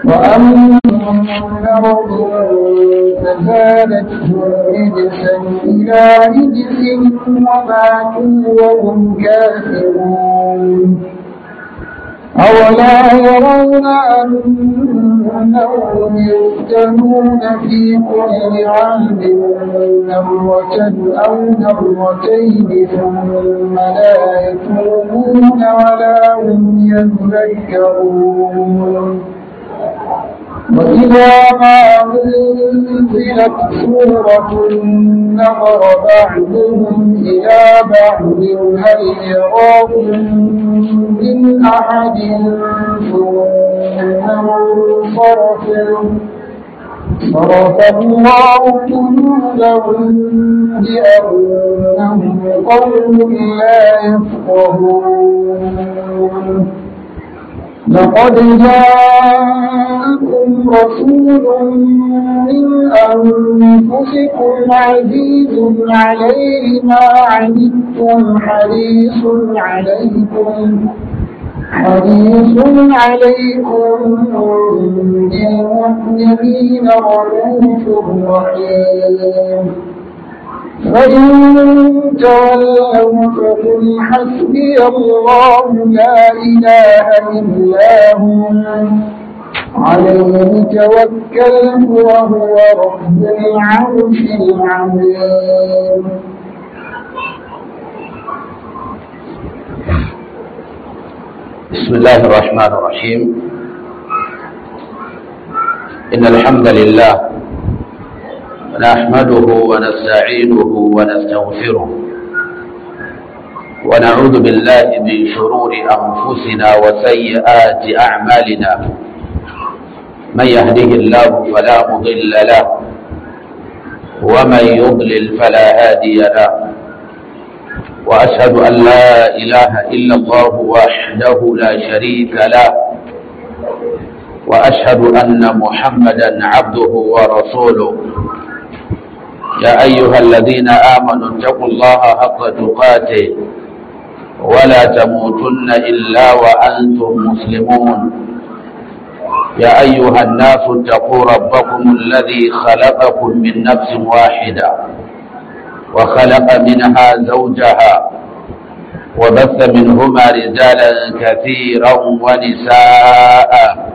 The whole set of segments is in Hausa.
وأما مرض فزادتهم رجسا إلى رجسهم وماتوا وهم كافرون أولا يرون أنهم يفتنون في كل عام مرة أو مرتين ثم لا يتوبون ولا هم يذكرون وإذا ما أنزلت سورة نظر بعضهم إلى بعض هل يراكم من أحد ثم انصرفوا صرف الله قلوبهم بأنهم قوم لا يفقهون لقد جاءكم رسول من أنفسكم عزيز عليه ما عنتم حريص عليكم حريص عليكم بالمؤمنين رؤوف رحيم فإن تولوا فقل حسبي الله لا إله إلا هو عليه توكلت وهو رب العرش العظيم بسم الله الرحمن الرحيم إن الحمد لله نحمده ونستعينه ونستغفره ونعوذ بالله من شرور أنفسنا وسيئات أعمالنا من يهده الله فلا مضل له ومن يضلل فلا هادي له وأشهد أن لا إله إلا الله وحده لا شريك له وأشهد أن محمدا عبده ورسوله يا أيها الذين آمنوا اتقوا الله حق تقاته ولا تموتن إلا وأنتم مسلمون يا أيها الناس اتقوا ربكم الذي خلقكم من نفس واحدة وخلق منها زوجها وبث منهما رجالا كثيرا ونساء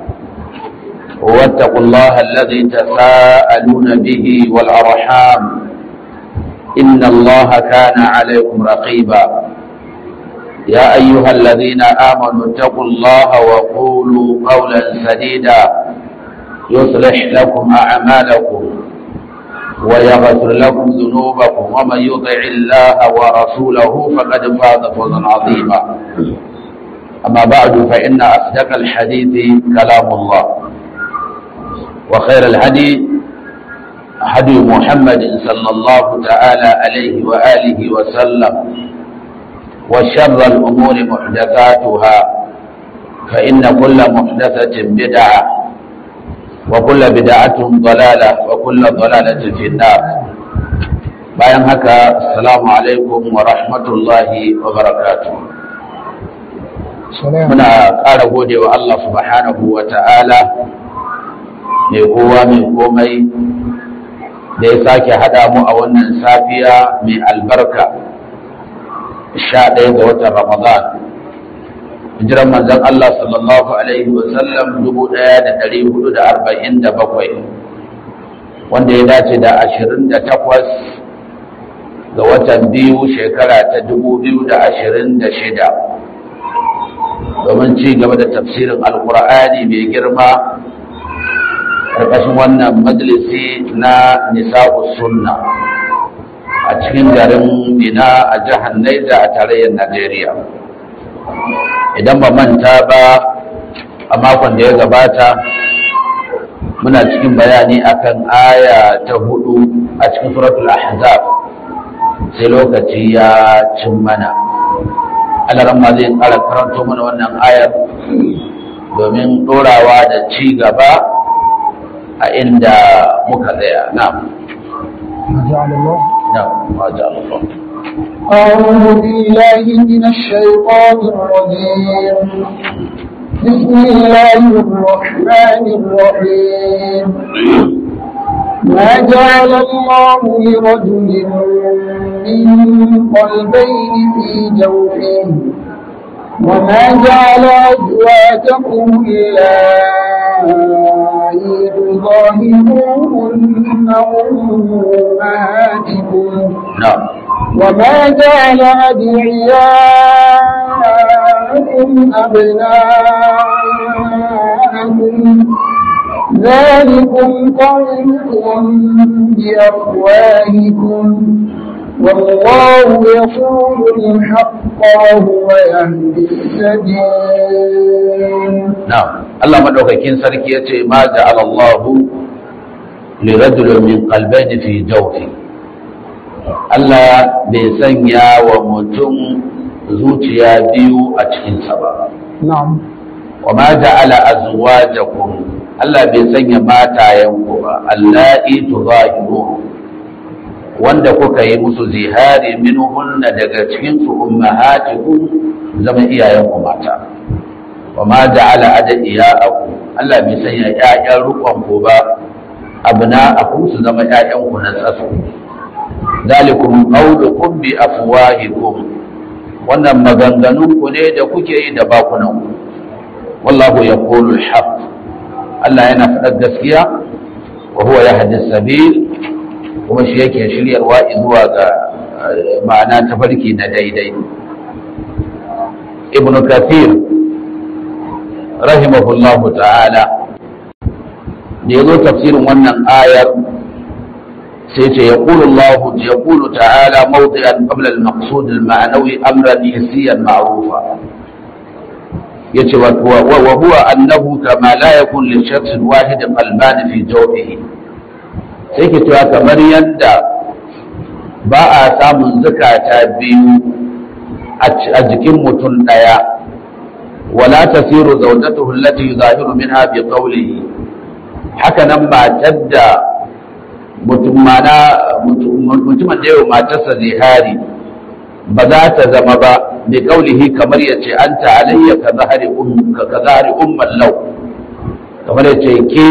واتقوا الله الذي تساءلون به والأرحام إن الله كان عليكم رقيبا يا أيها الذين آمنوا اتقوا الله وقولوا قولا سديدا يصلح لكم أعمالكم ويغفر لكم ذنوبكم ومن يطع الله ورسوله فقد فاز فوزا عظيما أما بعد فإن أصدق الحديث كلام الله وخير الهدي هدي محمد صلى الله تعالى عليه وآله وسلم وشر الأمور محدثاتها فإن كل محدثة بدعة وكل بدعة ضلالة وكل ضلالة في النار bayan haka assalamu alaikum wa rahmatullahi wa barakatuh muna ƙara gode wa Allah subhanahu wa ta'ala mai kowa mai komai da ya sake haɗa mu a wannan safiya mai albarka sha ɗaya ga watan ramadan hijiran manzon Allah sallallahu alaihi wa sallam dubu ɗaya da ɗari hudu da arba'in da bakwai wanda ya dace da ashirin da takwas ga watan biyu shekara ta dubu biyu da ashirin da shida domin ci gaba da tafsirin alkur'ani mai girma ƙarƙashin wannan majalisi na nisa'u sunna a cikin garin mina a jihar Naija a tarayyar Najeriya. Idan ba manta ba a makon da ya gabata muna cikin bayani akan aya ta hudu a cikin suratul ahzab sai lokaci ya cin mana. alaran ma zai ƙara karanto mana wannan ayar domin ɗorawa da ci gaba a inda muka tsaya na ما جعل الله أعوذ بالله من الشيطان الرجيم بسم الله الرحمن الرحيم ما جعل الله لرجل من قلبين في جوفه وما جعل أزواجكم اللائي تظاهرون أمهاتكم na'am وما جعل أدعياءكم أبناءكم ذلكم قولكم بأفواهكم والله يقول الحق وهو يهدي السبيل na'am Allah madaukakin sarki yace ma ja'ala Allah li rajulin min qalbayni fi jawfi Allah bai sanya wa mutum zuciya biyu a cikin sa ba نعم wa ma ja'ala azwajakum Allah bai sanya matayenku ba allati tuzahiru wanda kuka yi musu zihari minhunna daga cikin su ummahatikum zama iyayenku mata wa ma ja'ala adiyaakum Allah bai sanya ƴaƴan rukun ku ba abna'akum su zama ƴaƴan ku na tsasu zalikum qawlukum bi afwahikum wannan maganganun ku ne da kuke yi da bakunan ku wallahu yaqulu al-haq Allah yana faɗar gaskiya wa huwa yahdi sabil kuma shi yake shiryarwa zuwa ga eh, ma'ana tafarki na daidai ibn kathir rahimahullahu ta'ala da ya zo tafsirin wannan ayar sai ce ya ƙulu Allah ya ƙulu ta'ala mawdi'an qabla al-maqsud al-ma'nawi amran hissiyan ma'rufa yace wa wa huwa annahu kama la yakun li shakhsin wahid qalban fi jawfihi sai ke cewa kamar yadda ba a samun zukata biyu a jikin mutum ɗaya wala tasiru zawjatuhu allati yuzahiru minha bi qawlihi haka nan matar da mutum mana mutumin da yau matarsa zihari ba za ta zama ba bi qawlihi kamar yace anta alayya ka zahari ummuka ka zahari umman law kamar yace ke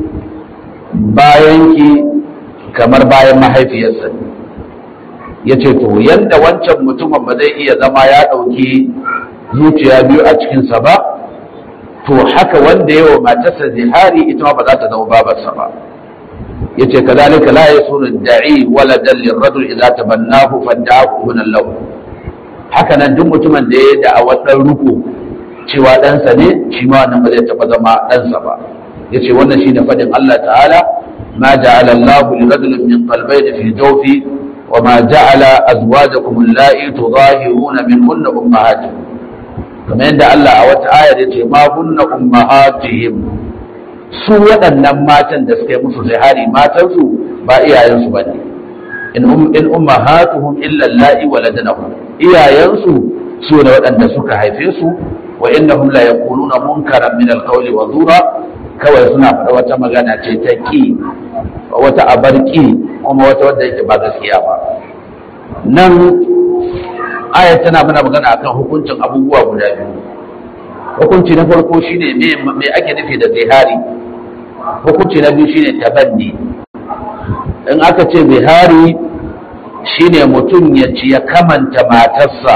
bayanki kamar bayan mahaifiyarsa ya ce to yadda wancan mutumin ba zai iya zama ya ɗauki zuciya biyu a cikinsa ba to haka wanda yawa matarsa zihari ita ma ba za ta zama babarsa ba ya ce ka zalika la ya suna da'i wala dallin radul idza tabannahu fadda'ahu min lahu haka nan duk mutumin da ya da'awar dan ruku cewa ɗansa ne shi ma wannan ba zai taɓa zama ɗansa ba ya ce wannan shine faɗin Allah ta'ala ما جعل الله لرجل من قلبين في جوفه وما جعل أزواجكم اللائي تظاهرون منهن أمهاتكم كما عند الله أو تعالى يتي ما هن أمهاتهم su waɗannan matan da suka yi musu zihari matansu ba iyayensu ba ne in ummahatuhum illa la'i waladnahum iyayensu su ne waɗanda suka haife su wa innahum la yaquluna munkaran min al-qawli wa zura kawai suna faɗa wata magana ce ta ƙi wata abar ƙi kuma wata wadda yake ba gaskiya ba nan ayat tana mana magana akan hukuncin abubuwa guda biyu hukunci na farko shine me me ake nufi da zihari hukunci na biyu shine tabanni in aka ce zihari shine mutum ya ci ya kamanta matarsa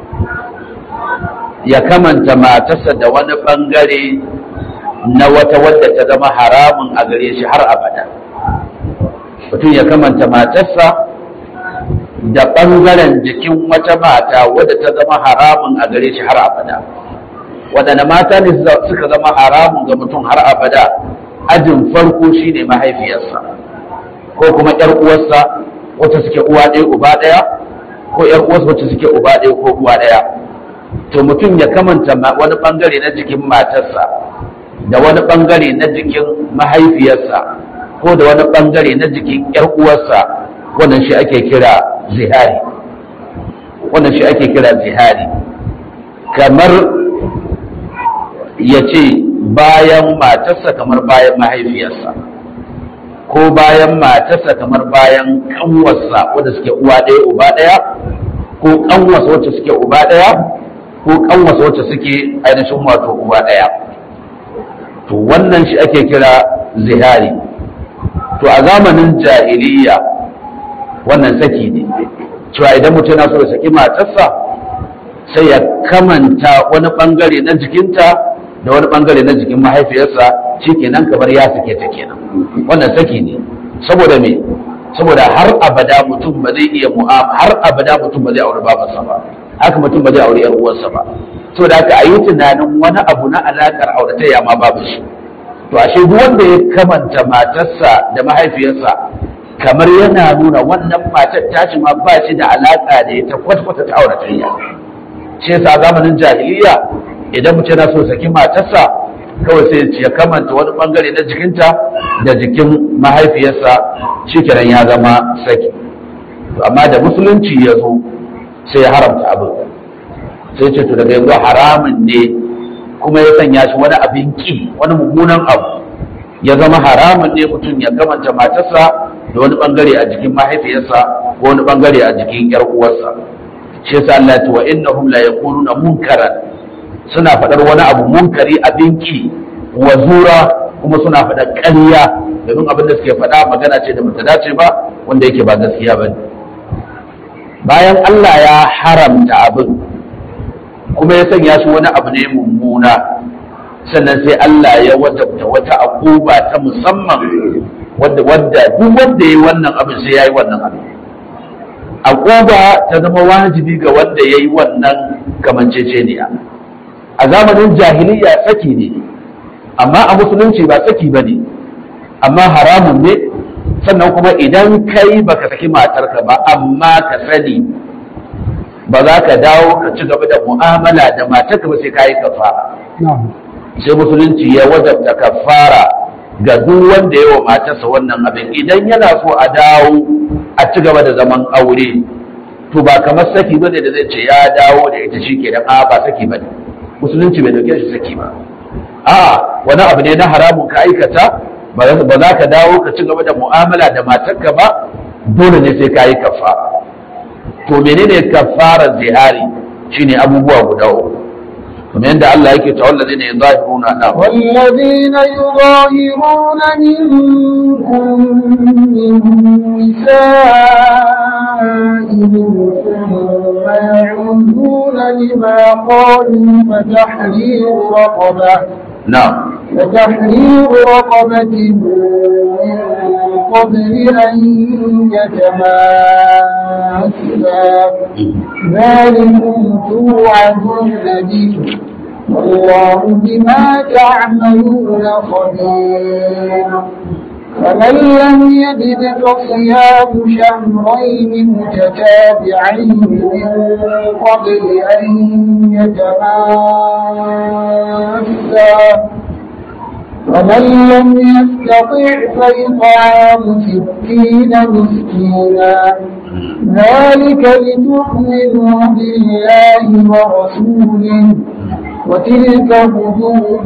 ya kamanta matarsa da wani bangare na wata wadda ta zama haramun a gare shi har abada mutum ya kamanta matarsa da ɓangaren jikin wata mata wadda ta zama haramun a gare shi har abada waɗanda mata ne suka zama haramun ga mutum har abada ajin farko shine mahaifiyarsa ko kuma ‘yar uwarsa wacce suke uwa ɗaya uba ɗaya ko ‘yar uwarsa wacce suke uba ɗaya ko uwa ɗaya to mutum ya kamanta wani ɓangare na jikin matarsa da wani bangare na jikin mahaifiyarsa ko da wani bangare na jikin yar uwarsa wannan shi ake kira zihari wannan shi ake kira zihari kamar ya ce bayan matarsa kamar bayan mahaifiyarsa ko bayan matarsa kamar bayan kanwarsa wadda suke uwa ɗaya uba ɗaya ko kanwarsa wacce suke uba ɗaya ko ko kanwasa wacce suke ainihin wato uwa ɗaya to wannan shi ake kira zihari to a zamanin jahiliya wannan saki ne cewa idan mutum yana so ya saki matarsa sai ya kamanta wani bangare na jikinta da wani bangare na jikin mahaifiyarsa shikenan kamar ya sake ta kenan wannan saki ne saboda me saboda har abada mutum ba zai iya mu'amala har abada mutum ba zai aure babarsa ba haka mutum ba zai aure yar uwarsa ba saboda haka a yi tunanin wani abu na alakar auratayya ma babu shi to ashe duk wanda ya kamanta matarsa da mahaifiyarsa kamar yana nuna wannan matar tashi ma ba shi da alaka da ita kwata-kwata ta auratayya shi yasa zamanin jahiliya idan mutum yana so saki matarsa kawai sai ya kamanta wani bangare na jikinta da jikin mahaifiyarsa shikenan ya zama saki to amma da musulunci ya zo sai ya haramta abin sai ce to daga yanzu haramun ne kuma ya sanya shi wani abin ki wani mummunan abu ya zama haramun ne mutum ya kamanta matarsa da wani bangare a jikin mahaifiyarsa ko wani bangare a jikin yar uwarsa shi yasa Allah ya ce wa innahum la yaquluna munkaran suna faɗar wani abu munkari abin ki wa zura kuma suna faɗar ƙarya domin abin da suke faɗa magana ce da bata dace ba wanda yake ba gaskiya ba bayan Allah ya haramta abin kuma ya sanya shi wani abu ne mummuna sannan sai Allah ya wajabta wata akuba ta musamman wadda wadda duk wanda yayi wannan abin sai yayi wannan abin akuba ta zama wajibi ga wanda yayi wannan kamanceceniya a zamanin jahiliya saki ne amma a musulunci ba saki ba ne amma haramun ne sannan kuma idan kai baka saki matarka ba amma ka sani ba za ka dawo ka ci gaba da mu'amala da matarka ba sai ka yi kafara sai musulunci ya wajabta kafara ga duk wanda ya wa matarsa wannan abin idan yana so a dawo a ci gaba da zaman aure to ba kamar saki ba ne da zai ce ya dawo da ita shi ke da ba saki ba ne musulunci bai dauke shi saki ba a wani abu ne na haramun ka aikata ba za ka dawo ka ci gaba da mu'amala da matarka ba dole ne sai ka yi kafara to menene kafarar zihari shine abubuwa guda uku kamar yadda Allah yake ta wallazi ne zahiruna da والذين يظاهرون منكم من نسائهم ثم يعودون لما قالوا فتحرير رقبة na'am وتحرير رقبة من قبل أن يتماسا ذلكم توعدون به والله بما تعملون خبير فمن لم يجد فصيام شهرين متتابعين من قبل أن يتماسا ومن لم يستطع فإطعام ستين مسكينا ذلك لتؤمنوا بالله ورسوله وتلك حدود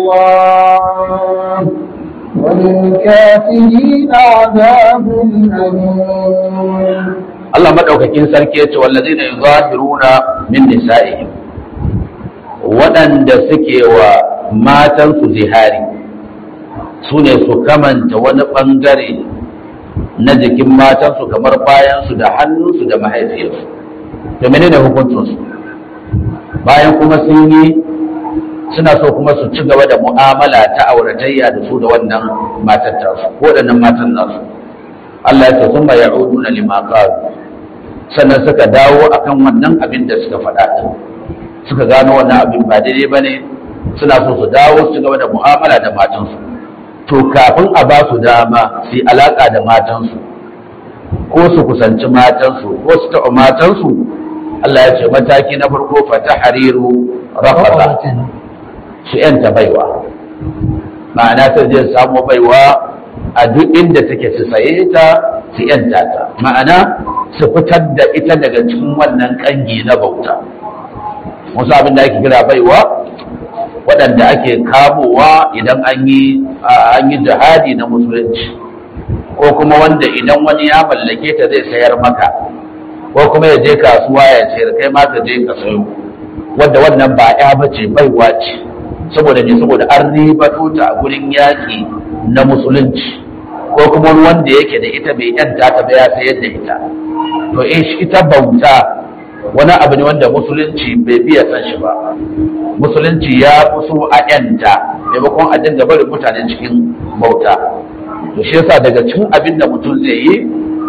الله وللكافرين عذاب أليم Allah madaukakin sarki yace wallazina yuzahiruna min nisa'ihim waɗanda suke wa matansu zihari su ne su kamanta wani ɓangare na jikin matansu kamar bayansu da hannunsu da mahaifiyarsu to menene hukuncinsu bayan kuma sun yi suna so kuma su ci gaba da mu'amala ta auratayya da su da wannan matar tasu ko waɗannan matan nasu Allah ya ce sun ya uduna lima qalu sannan suka dawo akan wannan abin da suka faɗa din suka gano wannan abin ba daidai bane suna so su dawo su gaba da mu'amala da matansu to kafin a ba su dama su yi alaka da matansu ko su kusanci matansu ko su taɓa matansu Allah ya ce mataki na farko fata hariru rafasa su yanta baiwa ma'ana ta je samu baiwa a duk inda take su saye ta su yanta ta ma'ana su fitar da ita daga cikin wannan kangi na bauta wasu abin da ake kira baiwa waɗanda ake kamowa idan an yi an yi jihadi na musulunci ko kuma wanda idan wani ya mallake ta zai sayar maka ko kuma ya je kasuwa ya sayar kai ma ka je ka sayo wadda wannan ba ya bace baiwa ce saboda ne saboda an ribato ta a gurin yaƙi na musulunci ko kuma wanda yake da ita bai yanta ta ba ya sayar da ita to in shi ita bauta wani abu ne wanda musulunci bai biya san shi ba musulunci ya fi so a yanta maimakon a dinga barin mutane cikin bauta to shi yasa daga cikin abin da mutum zai yi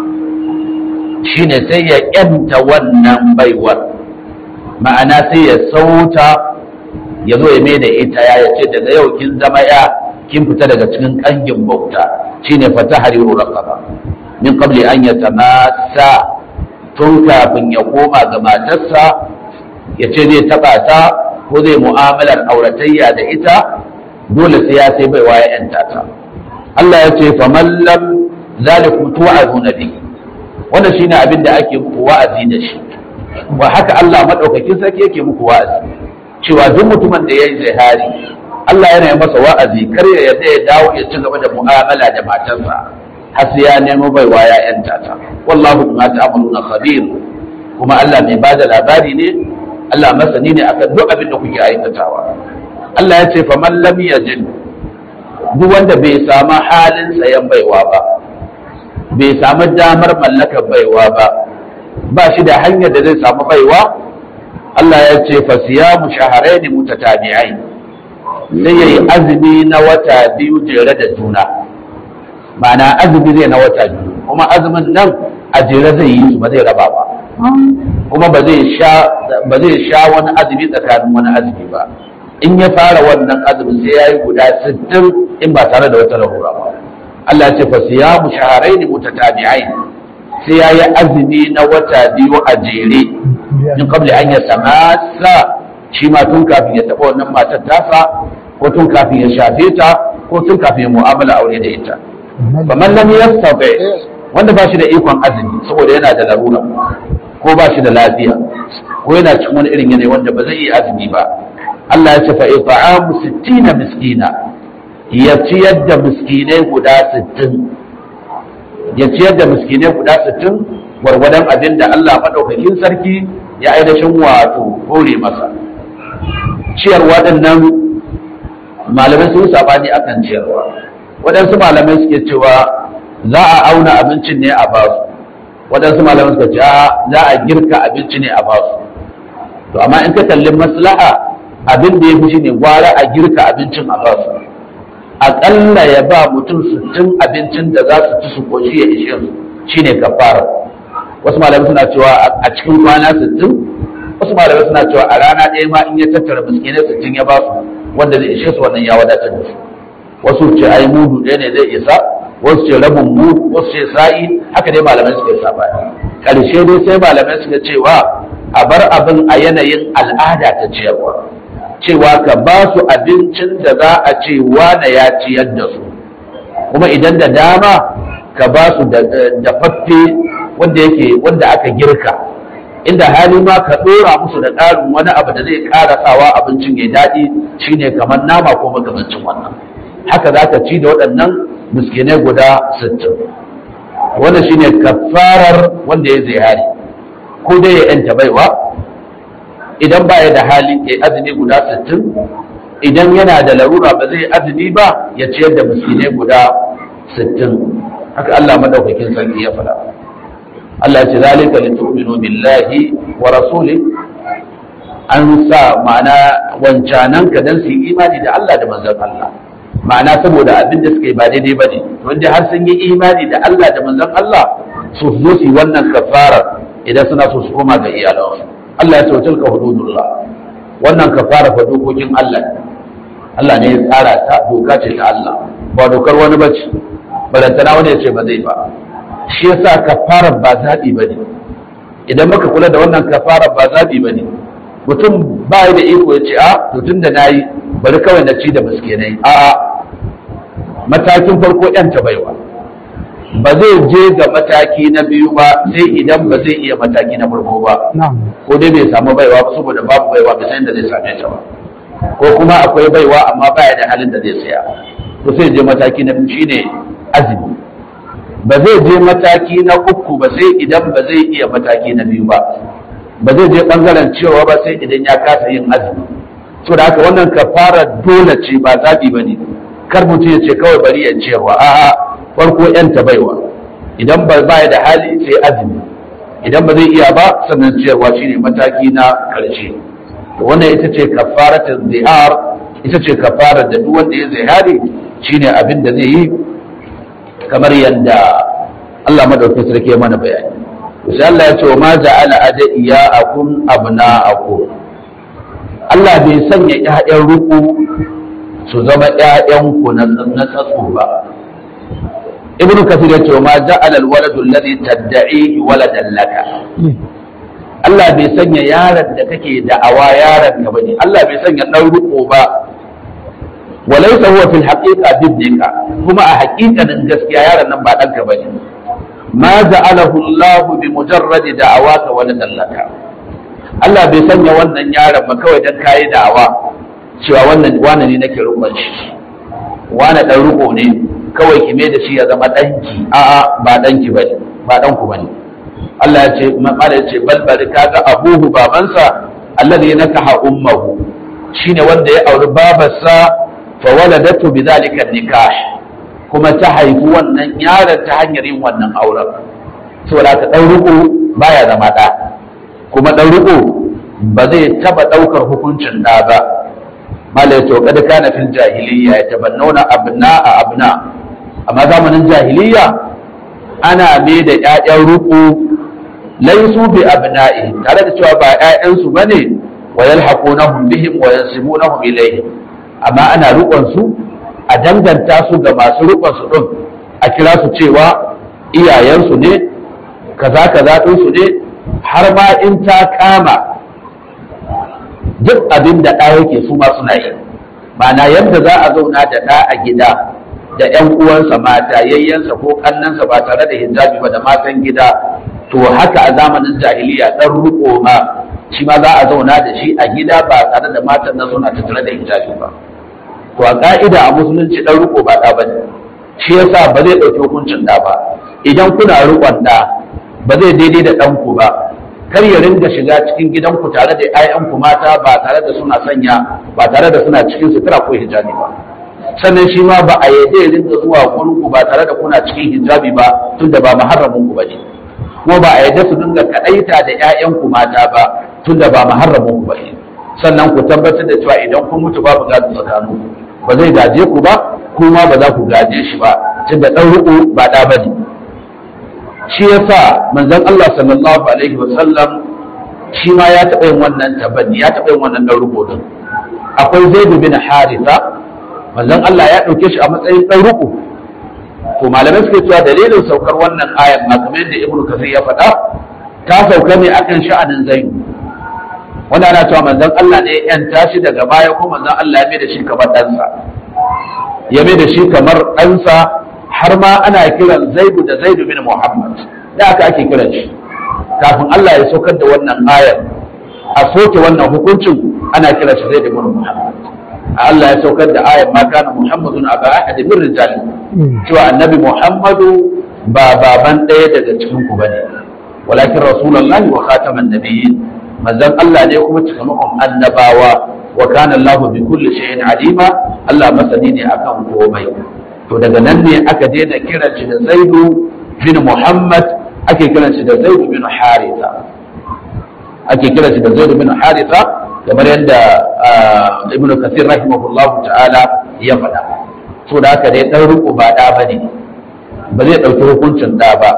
shine sai ya yanta wannan baiwar ma'ana sai ya sauta ya zo ya mai da ita ya ce daga yau kin zama ya kin fita daga cikin kangin bauta shine fata hariru raqaba min qabli an yatamassa tun kafin ya koma ga matarsa ya ce zai taba ta ko zai mu'amalar auratayya da ita dole sai ya sai baiwa ya yanta ta Allah ya ce faman lam zalikum tu'azuna bi wannan shine abin da ake muku wa'azi da shi wa haka Allah madaukakin sarki yake muku wa'azi cewa duk mutumin da yayi zihari Allah yana yi masa wa'azi kar ya yarda ya dawo ya ci gaba da mu'amala da matarsa har sai ya nemo baiwa ya yanta ta wallahu bima ta'maluna khabir kuma Allah mai bada labari ne Allah masani ne akan duk abin da kuke aikatawa Allah ya ce faman lam yajid duk wanda bai samu halin sayan baiwa ba bai samu damar mallakar baiwa ba ba shi da hanyar da zai samu baiwa Allah ya ce fa siyamu shahrayn mutatabi'ain sai yayi azumi na wata biyu jere da juna ma'ana azumi zai na wata biyu kuma azumin nan a jere zai yi ba zai raba ba kuma ba zai sha ba zai sha wani azumi tsakanin wani azumi ba in ya fara wannan azumin sai yayi guda 60 in ba tare da wata lahura ba Allah ya ce fa siyamu shahrayn mutatabi'ain sai yayi azumi na wata biyu a jere in qabli an yatamassa shi ma tun kafin ya taba wannan matar tasa ko tun kafin ya shafe ta ko tun kafin ya mu'amala aure da ita faman lam yastati wanda ba shi da ikon azumi saboda yana da larura ko ba shi da lafiya ko yana cikin wani irin yanayi wanda ba zai yi azumi ba Allah ya ce fa it'amu 60 miskina ya ciyar da miskinai guda 60 ya ciyar da miskinai guda 60 gwargwadon abin da Allah madaukakin sarki ya ainihin wato hore masa ciyarwa nan malamai sun sabani akan ciyarwa waɗansu malamai suke cewa za a auna abincin ne a basu waɗansu malamai suka ce za a girka abinci ne a basu to amma in ka kalli maslaha abin da ya fi shine gwara a girka abincin a basu aƙalla ya ba mutum sittin abincin da za su ci su koshi ya ishe su shine kafara wasu malamai suna cewa a cikin kwana sittin wasu malamai suna cewa a rana ɗaya ma in ya tattara miskinai sittin ya ba su wanda zai ishe su wannan ya wadatar da su wasu ce ai mudu ɗaya ne zai isa wasu ce rabin mudu wasu ce sa'i haka dai malamai suka yi sabani ƙarshe dai sai malamai suka cewa a bar abin a yanayin al'ada ta ciyarwa cewa ka ba su abincin da za a ce wane ya ciyar da su kuma idan da dama ka ba su da faffe wanda yake wanda aka girka inda hali ma ka ɗora musu da ƙarin wani abu da zai ƙara sawa abincin ya daɗi shine kamar nama ko makamancin wannan haka za ka ci da waɗannan miskinai guda sittin wannan shine kafarar wanda ya zihari ko dai ya yanta baiwa idan ba ya da hali ya azumi guda sittin idan yana da larura ba zai azumi ba ya ciyar da miskinai guda sittin haka Allah madaukakin sarki ya faɗa Allah ce zalika li tu'minu billahi wa rasuli an sa ma'ana wancanan ka dan su yi imani da Allah da manzon Allah ma'ana saboda abin da suka yi ba daidai bane wanda har sun yi imani da Allah da manzon Allah su zo su yi wannan kafarar idan suna so su koma ga iyalansu Allah ya ce tilka hududullah wannan kafara fa dokokin Allah ne Allah ne ya tsara ta doka ce ta Allah ba dokar wani bace balantana wani ya ce ba zai ba shi yasa kafarar ba zaɓi ba ne idan muka kula da wannan kafarar ba zaɓi ba ne mutum ba da iko ya ce a to tun da na yi bari kawai na ci da miskinai a matakin farko yan ta baiwa ba zai je ga mataki na biyu ba sai idan ba zai iya mataki na farko ba ko dai bai samu baiwa ba saboda babu baiwa bai san da zai same ta ba ko kuma akwai baiwa amma baya da halin da zai saya to sai je mataki na biyu shine azumi ba zai je mataki na uku ba sai idan ba zai iya mataki na biyu ba ba zai je bangaren cewa ba sai idan ya kasa yin azumi so da haka wannan kafara dole ce ba zaɓi ba ne kar mutum ya ce kawai bari ya ciyarwa a'a farko yan baiwa idan ba ba da hali sai azumi idan ba zai iya ba sannan ciyarwa shine mataki na karshe to wannan ita ce kafaratul zihar ita ce kafarar da duk wanda ya zihari shine abin da zai yi kamar yadda Allah madaukakin sarki ya mana bayani sai Allah ya ce wa ma ja'ala adiyaakum abna'akum Allah bai sanya ƴaƴan ruku su zama ƴaƴan ku na na tsatsu ba Ibn Kathir ya ce wa ma ja'ala al-waladu alladhi tad'i waladan laka Allah bai sanya yaron da kake da'awa yaron ka bane Allah bai sanya dan ruku ba walaysa huwa fil haqiqa bibnika kuma a haƙiƙanin gaskiya yaron nan ba ɗanka bane ma ja'alahu Allah bi mujarrad da'awaka wa nadallaka Allah bai sanya wannan yaron ba kawai dan kai da'awa cewa wannan wani ne nake rukun shi wani dan ruko ne kawai ki da shi ya zama danki a'a ba danki bane ba danku bane Allah ya ce mala ya ce bal bari kaga abuhu babansa alladhi nakaha ummuhu shine wanda ya auri babarsa fa waladatu bidhalika nikah kuma ta haifi wannan yaron ta hanyar yin wannan auren saboda ka ɗan riko baya zama ɗa kuma ɗan riko ba zai taɓa ɗaukar hukuncin ɗa ba malai to kada kana fil jahiliya ya tabannauna abna a abna amma zamanin jahiliya ana me da ƴaƴan riko laisu bi abna'i tare da cewa ba ƴaƴansu bane wa yalhaqunahum bihim wa yansibunahum ilayhim amma ana riƙon su a danganta su ga masu rukun su ɗin a kira su cewa iyayensu ne kaza kaza ɗinsu ne har ma in ta kama duk abin da ɗa yake su ma suna yi ma'ana yadda za a zauna da ɗa a gida da ‘yan uwansa mata yayyansa ko kannansa ba tare da hijabi ba da matan gida to haka a zamanin jahiliya ɗan riko ma shi ma za a zauna da shi a gida ba tare da matan nan suna tattare da hijabi ba to a ka'ida a musulunci dan riko ba da bane shi yasa ba zai dauki hukuncin da ba idan kuna rikon da ba zai daidai da dan ku ba kar ya ringa shiga cikin gidanku tare da 'ya'yanku mata ba tare da suna sanya ba tare da suna cikin sutura ko hijabi ba sannan shi ma ba a yadda ya ringa zuwa gurin ku ba tare da kuna cikin hijabi ba tunda ba muharramin ku bane kuma ba a yadda su dinga kadaita da 'ya'yanku mata ba tunda ba muharramin ku bane sannan ku tabbatar da cewa idan kun mutu babu gado tsakaninku ba zai gaje ku ba kuma ba za ku gaje shi ba tunda dan ruku ba da bane shi yasa manzon Allah sallallahu alaihi wa sallam shi ma ya taɓa yin wannan tabanni ya taɓa yin wannan dan ruku din akwai Zaid bin Haritha manzon Allah ya ɗauke shi a matsayin dan ruku to malamai suke cewa dalilin saukar wannan ayar ma kamar yadda Ibn Kathir ya faɗa ta sauka ne akan sha'anin Zaid wanda ana cewa manzon Allah ne ya tashi daga baya ko manzon Allah ya mai da shi kamar ɗansa ya mai da shi kamar ɗansa har ma ana kiran Zaidu da Zaidu bin Muhammad da aka ake kiran shi kafin Allah ya saukar da wannan ayar a soke wannan hukuncin ana kiran shi Zaidu bin Muhammad Allah ya saukar da ayar ma kana Muhammadun aba ahad min rijal cewa annabi Muhammadu ba baban ɗaya daga cikin ku bane walakin rasulullahi wa khataman nabiyyin manzon Allah ne kuma cikamakon annabawa wa kana Allahu bi kulli shay'in alima Allah masani ne akan komai to daga nan ne aka daina kiran shi da Zaidu bin Muhammad ake kiran shi da Zaidu bin Haritha ake kiran shi da Zaidu bin Haritha kamar yadda Ibn Kathir rahimahullahu ta'ala ya faɗa so da haka dai dan riko ba da bane ba zai dauki hukuncin da ba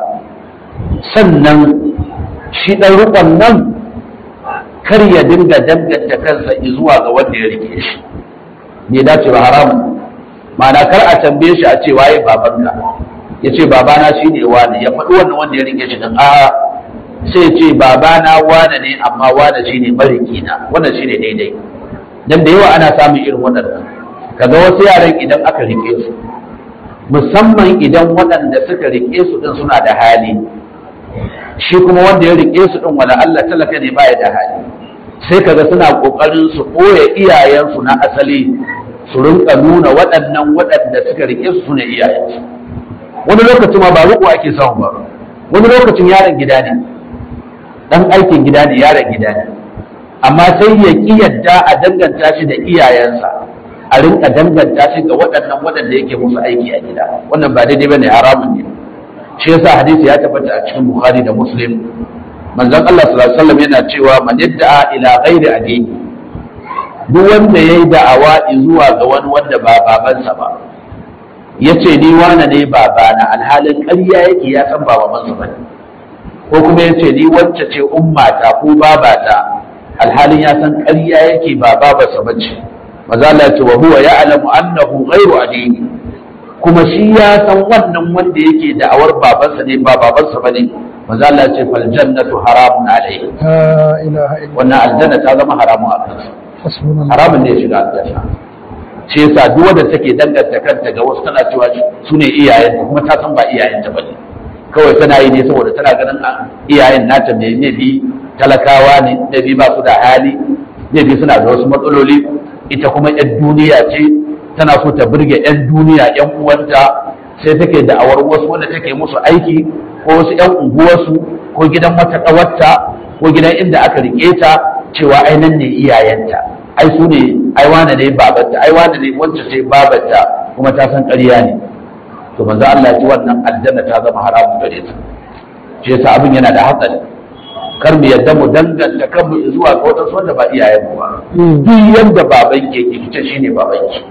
sannan shi dan rikon nan kar ya dinga danganta kansa zuwa ga wanda ya rike shi bai dace ba haramun ma'ana kar a tambaye shi a ce waye babanka ya ce babana shi ne wane ya faɗi wannan wanda ya rike shi din a sai ce babana wane ne amma wane shi ne mariki na wannan shi ne daidai dan da yawa ana samun irin waɗannan kaga wasu yaran idan aka rike su musamman idan waɗanda suka rike su din suna da hali shi kuma wanda ya rike su din wala Allah talaka ne baya da hali sai kaga suna kokarin su koya iyayensu na asali su rinka nuna waɗannan waɗanda suka rike su sune iyayensu wani lokacin ma ba ruku ake samu ba wani lokacin yaron gida ne dan aikin gida ne yaron gida ne amma sai ya ki yadda a danganta shi da iyayensa a rinka danganta shi ga waɗannan waɗanda yake musu aiki a gida wannan ba daidai bane haramun ne shi yasa hadisi ya tabbata a cikin bukhari da muslim manzon Allah sallallahu alaihi wasallam yana cewa man yadda ila ghairi addini duk wanda yayi da'awa zuwa ga wani wanda ba babansa ba yace ni wane ne babana alhalin ƙarya yake ya san ba babansa bane ko kuma yace ni wacce ce ummata ko babata alhalin ya san ƙarya yake ba babarsa bace maza Allah ya ce wa huwa ya'lamu annahu ghairu addini kuma shi ya san wannan wanda yake da'awar babansa ne ba babansa bane maza Allah ya ce fal jannatu haramun alayhi لا إله إلا wannan aljanna ta zama haramun a kansa حسبنا الله haramun ne ya shiga aljanna shi yasa duk wanda take danganta kanta ga wasu tana cewa su ne iyayen kuma ta san ba iyayen ta bane kawai tana yi ne saboda tana ganin a iyayen nata ne ne bi talakawa ne ne bi ba su da hali ne bi suna da wasu matsaloli ita kuma yan duniya ce tana so ta burge yan duniya yan uwanta sai take da'awar wasu wanda take musu aiki ko wasu yan unguwarsu ko gidan wata ƙawarta ko gidan inda aka rike ta cewa ai nan ne iyayenta ai su ne ai wane ne babarta ai wane ne wacce ce babarta kuma ta san ƙarya ne to manzo Allah ya ce wannan aljanna ta zama haramun gare ta shi yasa abin yana da hatsari kar mu yadda mu danganta kanmu zuwa ga wadansu wanda ba iyayen mu ba duk yanda baban ke ki kice shine baban ki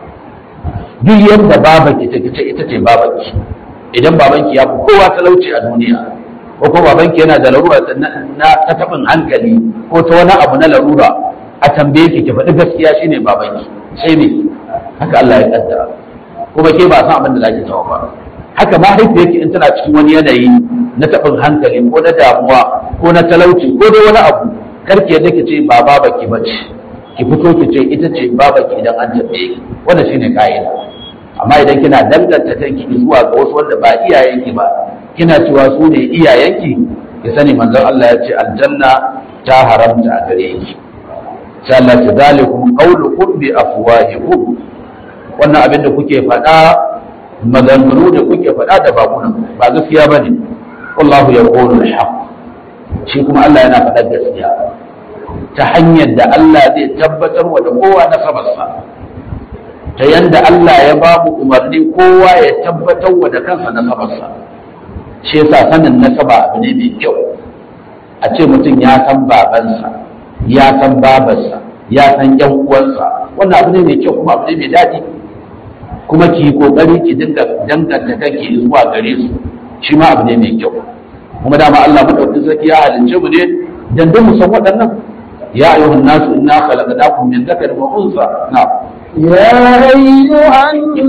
duk yanda baban ki ta kice ita ce baban ki idan baban ki ya fi kowa talauci a duniya ko kuma baban ki yana da larura na na ta tabin hankali ko ta wani abu na larura a tambaye ki ki faɗi gaskiya shine baban ki sai ne haka Allah ya kaddara kuma ke ba san abin da zaki tawa ba haka mahaifiyarki in tana cikin wani yanayi na taɓin hankali ko na damuwa ko na talauci ko dai wani abu karki yadda ki ce ba baba ki bace ki fito ki ce ita ce baba ki idan an tambaye ki wannan shine ka'ida amma idan kina danganta kanki zuwa ga wasu wanda ba iyayenki ba kina cewa su ne iyayenki ki sani manzon Allah ya ce aljanna ta haramta a gare ki sai Allah ta zalikum qawlukum bi afwahikum wannan abin da kuke faɗa maganganu da kuke faɗa da bakunan ba gaskiya ba ne wallahu ya ƙonu haq shi kuma Allah yana faɗar gaskiya ta hanyar da Allah zai tabbatar wa da kowa nasabarsa ta yanda Allah ya ba mu umarni kowa ya tabbatar wa da kansa nasabarsa shi yasa sanin nasaba abu ne mai kyau a ce mutum ya san babansa ya san babarsa ya san yan uwansa wannan abu ne mai kyau kuma abu ne mai daɗi kuma ki yi kokari ki dinga danganta kanki zuwa gare su shi ma abu ne mai kyau kuma dama Allah madaukakin sarki ya halince mu ne dan duk mu san waɗannan ya ayyuhan nasu inna khalaqnakum min dhakarin wa unsa na يا أيها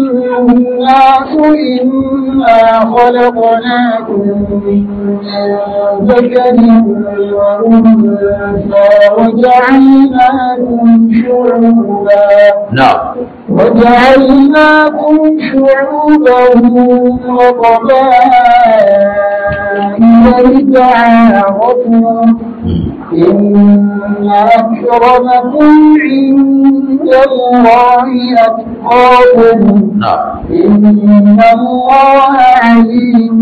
الناس إنا خلقناكم من ذكر وأنثى وجعلناكم شعوبا na وجعلناكم شعوبا وقبائل لتعارفوا إن أكرمكم عند الله أتقاكم na إن الله عليم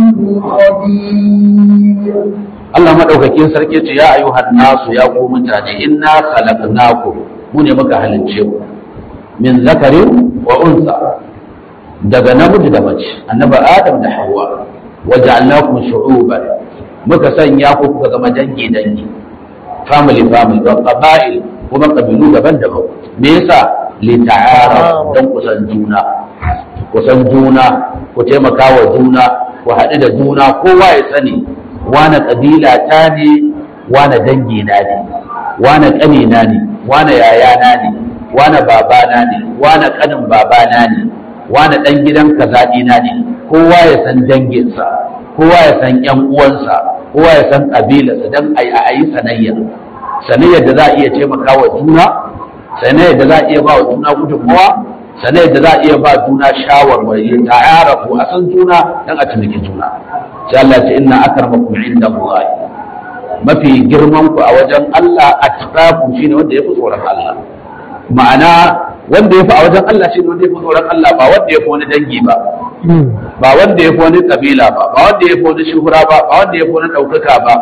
خبير Allah madaukakin sarki ce ya ayyuhan nasu ya ku mutane inna khalaqnakum mu ne muka halince ku min zakarin wa unsa daga namiji da mace annabi adam da hawa waja'alnakum shu'uban muka sanya ku kuka zama dangi dangi family family wa qaba'il kuma kabilu daban-daban me yasa li ta'arafu dan kusan juna kusan juna ku taimaka wa juna ku haɗu da juna kowa ya sani wane kabila ta ne wane dangi na ne wane ƙanina ne wane yayana ne wane babana ne wane ƙanin babana ne wane ɗan gidan kazaɗina ne kowa ya san danginsa kowa ya san ƴan uwansa kowa ya san ƙabilarsa don a yi sanayya sanayyar da za a iya taimaka wa juna sanayyar da za a iya ba wa juna gudunmawa sanayyar da za a iya ba juna shawarwari ta yarafu a san juna don a tunaki juna sai Allah ce inna akramakum inda Allah mafi girman ku a wajen Allah atqakum shine wanda yafi tsoron Allah ma'ana wanda yafi a wajen Allah shine wanda yafi tsoron Allah ba wanda yafi wani dangi ba ba wanda yafi wani kabila ba ba wanda yafi wani shuhura ba ba wanda yafi wani daukaka ba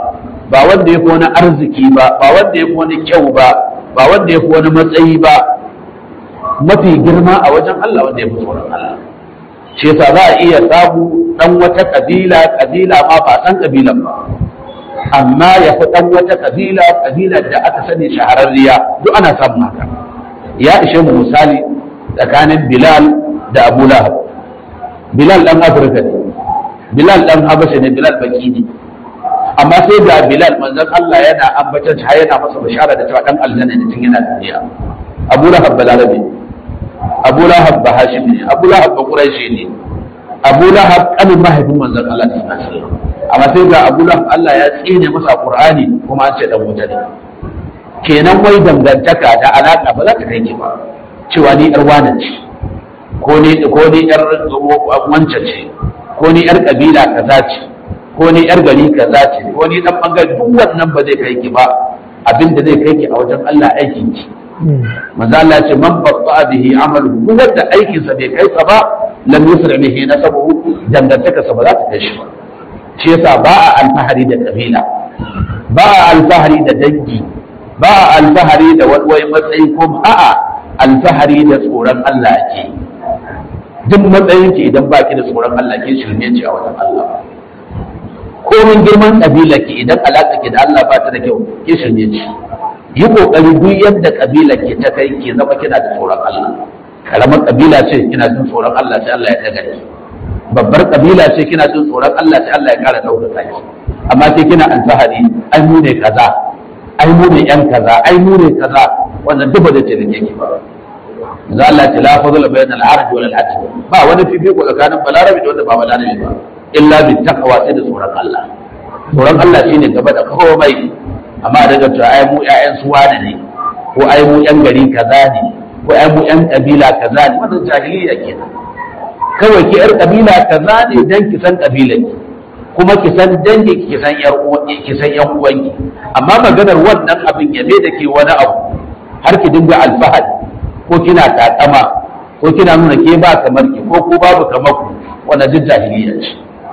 ba wanda ya fi wani arziki ba ba wanda ya fi wani kyau ba ba wanda ya fi wani matsayi ba mafi girma a wajen Allah wanda ya fi tsoron Allah shi yasa za a iya samu dan wata kabila kabila ma ba san kabilan ba amma ya fi dan wata kabila kabilar da aka sani shahararriya duk ana samun haka ya ishe mu misali tsakanin Bilal da Abu Lahab Bilal dan Afirka ne Bilal dan Habasha ne Bilal baki ne amma sai ga Bilal manzon Allah yana ambatan shi yana masa bishara da cewa dan aljanna ne tun yana duniya Abu Lahab balarabe Abu Lahab ba Hashim ne Abu Lahab ba Quraishi ne Abu Lahab kanin mahaifin manzon Allah ne sallallahu alaihi amma sai ga Abu Lahab Allah ya tsine masa Qur'ani kuma an ce dan wuta ne kenan wai dangantaka da alaka ba za ta kai ki ba cewa ni yar wane ce ko ni ko ni yar wance ce ko ni yar kabila kaza ce ko ni yar gari kaza ce ko ni dan bangare duk wannan ba zai kai ki ba abinda zai kai ki a wajen Allah aikin ki manzo Allah ce man batta bihi amalu duk wanda aikin sa bai kai sa ba lam yusra bihi nasabuhu dangantaka sa ba za ta kai shi ba shi yasa ba a alfahari da kabila ba a alfahari da dangi ba a alfahari da wani matsayi ko a'a alfahari da tsoron Allah ake duk matsayin ki idan baki da tsoron Allah ke shirme ce a wajen Allah komin girman kabila ki idan alaka ki da Allah ba ta da kyau ke shirme ce yi kokari duk yadda kabila ke ta kai ke zama kina da tsoron Allah karamar kabila ce kina jin tsoron Allah sai Allah ya daga ki babbar kabila ce kina jin tsoron Allah sai Allah ya kara ɗaukaka ki amma sai kina alfahari ai mu ne kaza ai mu ne yan kaza ai mu ne kaza wannan duk ba zai ce da ke ba za Allah ta la fadla bayan al-arab wal al-ajam ba wani fifiko tsakanin balarabi da wanda ba balarabi ba illa bi taqwa sai da tsoron Allah tsoron Allah shine gaba da komai amma daga cewa ai mu ƴaƴan su wane ne ko ai mu ƴan gari kaza ne ko ai mu ƴan kabila kaza ne wannan jahiliya kenan kawai ki ƴar kabila kaza ne dan ki san kabilan ki kuma ki san dangi ki san ƴar uwanki ki san ƴan uwanki amma maganar wannan abin ya da ke wani abu har ki dinga alfahari ko kina takama ko kina nuna ke ba kamar ki ko ko babu kamar ku wannan duk jahiliya ce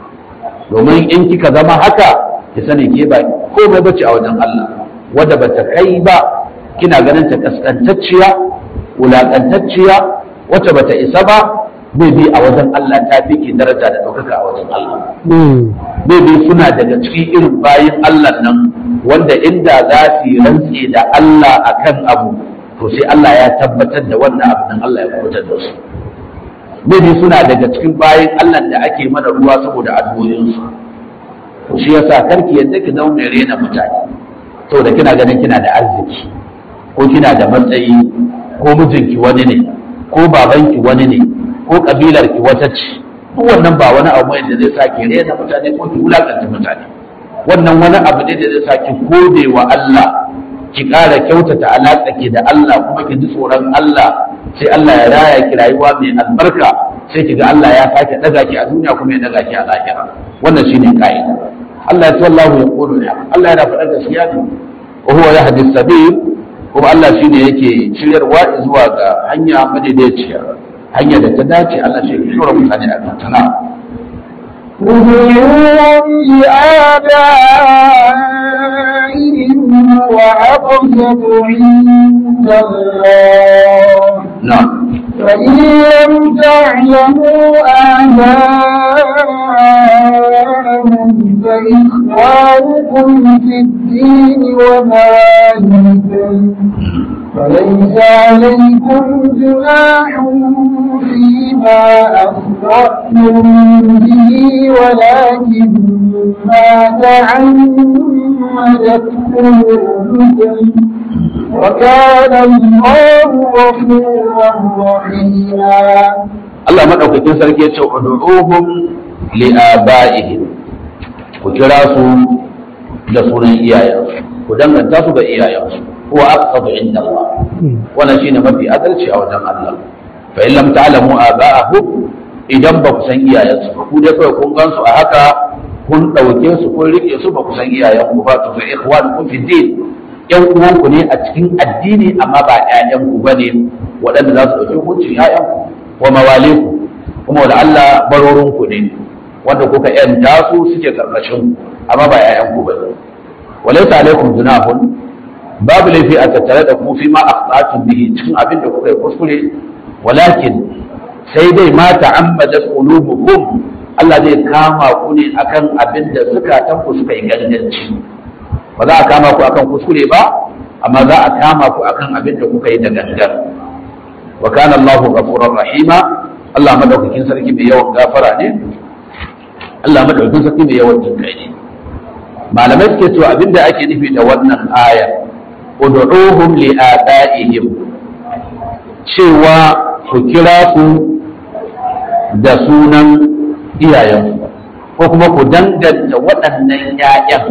domin in kika zama haka ki sani ke ba komai bace a wajen Allah wadda bata kai ba kina ganin ta kaskantacciya wulakantacciya wacce bata isa ba bai bi a wajen Allah ta fi ki daraja da ɗaukaka a wajen Allah bai bi suna daga cikin irin bayin Allah nan wanda inda za su yi rantse da Allah akan abu to sai Allah ya tabbatar da wannan abu nan Allah ya kubutar da su bai suna daga cikin bayin Allah da ake mana ruwa saboda addu'o'insu to shi yasa karki yadda ki zama mai rena mutane saboda kina ganin kina da arziki ko kina da matsayi ko mijinki wani ne ko babanki wani ne ko kabilar ki wata ce duk wannan ba wani abu ne da zai sa ki rena mutane ko ki wulakanta mutane wannan wani abu ne da zai sa ki gode wa Allah ki ƙara kyautata alaƙa ki da Allah kuma ki ji tsoron Allah sai Allah ya raya ki rayuwa mai albarka sai ki ga Allah ya sake daga ki a duniya kuma ya daga ki a lahira wannan shine ka'ida Allah ya sallahu ya qulu ya Allah yana faɗa gaskiya ne wa huwa yahdi sabil kuma Allah shine yake shiryarwa zuwa ga hanya madaidaiciya hanya da ta dace Allah shi ya shura mutane a kan tana ادعوهم لآبائهم وأقسط عند الله na'am فإن لم تعلموا آباءهم فإخوانكم في الدين ومواليكم فليس عليكم جناح فيما أخطأتم به ولكن ما تعمدت قلوبكم وكان الله غفورا رحيما Allah madaukakin sarki ya ce ud'uhum li abaihim ku kira su da sunan iyayensu ku danganta su ga iyayensu huwa aqsadu inda Allah wannan shine mafi adalci a wajen Allah fa in lam ta'lamu aba'ahum idan ba ku san iyayensu ba ku dai kawai kun gansu a haka kun dauke su kun rike su ba ku san iyayenku ba to fa ikhwanukum fi din yan uwanku ne a cikin addini amma ba ƴaƴanku bane waɗanda za su ɗauki hukuncin ƴaƴanku wa mawaliku kuma wala Allah barorinku ne wanda kuka yanta su suke karkashin ku amma ba ƴaƴanku bane walaysa alaikum junahun babu laifi a tattare da ku fi ma akhta'tum bihi cikin abin da kuka yi kuskure walakin sai dai ma ta'ammadat qulubukum Allah zai kama ku ne akan abin da zukatan ku suka yi ganganci ba za a kama ku akan kuskure ba amma za a kama ku akan abin da kuka yi da gangan wa kana Allahu ghafurur rahima Allah madaukakin sarki mai yawan gafara ne Allah madaukakin sarki mai yawan jinkai ne malamai suke cewa abin da ake nufi da wannan aya ud'uhum li abaihim cewa ku kira su da sunan iyayensu ko kuma ku danganta waɗannan ‘ya'yan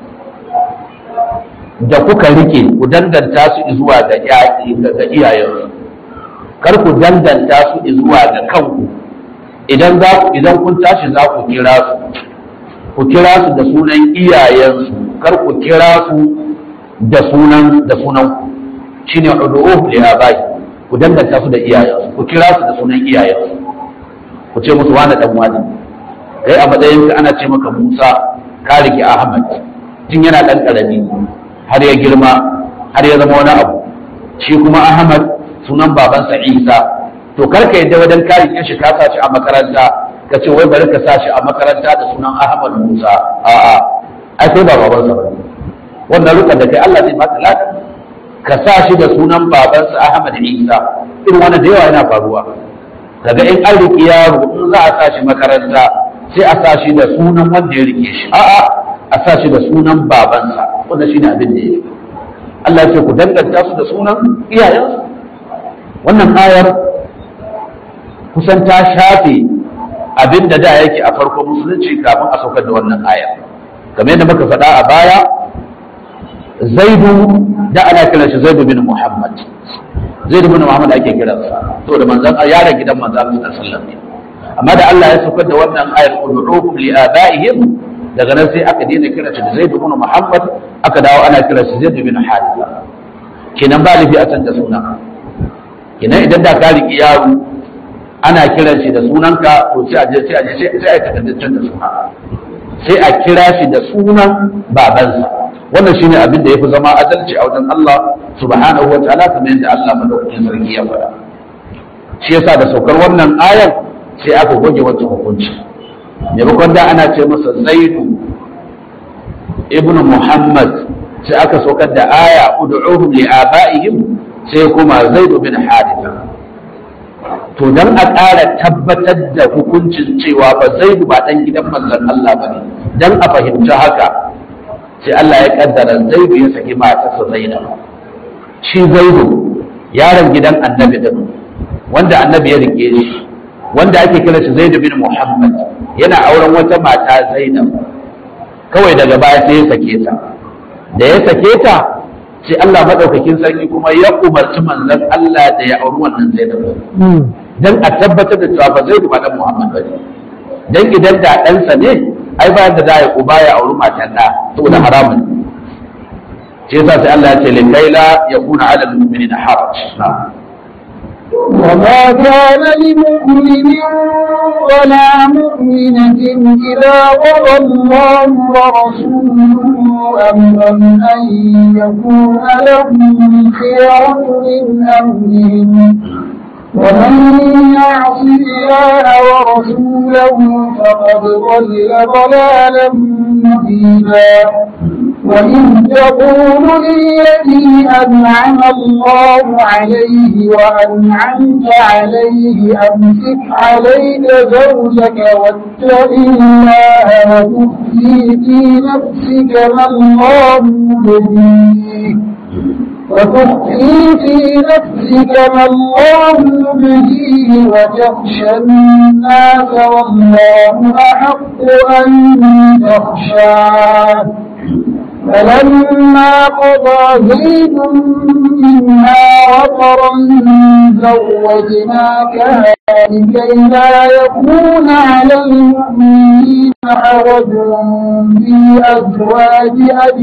da kuka rike ku danganta su zuwa ga iyayensu kar ku danganta su zuwa ga kanku idan za ku idan kun tashi za ku kira su ku kira su da sunan iyayensu kar ku kira su da sunan da sunan ku shine ud'uhum li abai ku danganta su da iyayensu ku kira su da sunan iyayensu ku ce musu wani dan wani kai a matsayin ka ana ce maka Musa ka rike Ahmad tun yana dan karami har ya girma har ya zama wani abu shi kuma Ahmad sunan babansa Isa to kar ka yadda wajen ka rike shi ka sa shi a makaranta ka ce wai bari ka sa shi a makaranta da sunan Ahmad Musa a'a ai sai ba babansa ba wannan rukar da kai Allah zai baka ladan ka sa shi da sunan babansa Ahmad Isa irin wannan da yawa yana faruwa daga in an riƙe yaro in za a sa shi makaranta sai a sa shi da sunan wanda ya rike shi a'a a sa shi da sunan babansa wanda shine abin da yake Allah ya ce ku danganta su da sunan iyayensu wannan ayar kusan ta shafe abin da da yake a farkon musulunci kafin a saukar da wannan ayar kamar yadda muka faɗa a baya zaidu da ana kiran shi zaidu bin muhammad zaidu bin muhammad ake kiransa to da manzon yaron gidan manzon Allah sallallahu alaihi wasallam amma da Allah ya saukar da wannan ayar ud'uhum li abaihim daga nan sai aka daina kira shi da zaidu bin muhammad aka dawo ana kira shi zaidu bin haritha kenan ba lafi a canza suna kenan idan da ka riki yaro ana kiran shi da sunanka to sai a je sai a je sai a takardar canza suna sai a kira shi da sunan babansa wannan shine abin da yafi zama adalci a wajen Allah subhanahu wa ta'ala kamar yadda Allah madaukakin sarki ya faɗa shi yasa da saukar wannan ayar sai aka goge wancan hukunci maimakon da ana ce masa zaidu ibn muhammad sai aka saukar da aya ud'uhum li abaihim sai kuma zaidu bin haritha to dan a ƙara tabbatar da hukuncin cewa ba zaidu ba dan gidan manzon Allah bane dan a fahimci haka sai Allah ya kaddara zaidu ya saki matarsa zainab shi zaidu yaron gidan annabi din wanda annabi ya rike shi wanda ake kira shi zaidu bin muhammad yana auren wata mata zainab kawai daga baya sai ya sake ta da ya sake ta sai Allah madaukakin sarki kuma ya umarci manzon Allah da ya auri wannan zainab dan a tabbatar da cewa ba zaidu ba dan muhammad bane dan idan da ɗansa ne ai bayan da za a uba ya auri matan da saboda haramun shi yasa sai Allah ya ce likai la yakuna ala al-mu'minina haraj na'am وما كان لمؤمن ولا مؤمنة إذا قضى الله ورسوله أمرا أن يكون لهم خيرة من أمرهم ومن يعص الله ورسوله فقد ضل ضلالا مبينا وإن تقول للذي أنعم الله عليه وأنعمت عليه أمسك عليك زوجك واتق الله وتخفي في نفسك ما الله مبديه وتخفي في نفسك ما الله مبديه وتخشى الناس والله أحق أن تخشاه فلما قضى زيد منها وطرا زوجناكها لكي لا يكون على المؤمنين حرج في أزواج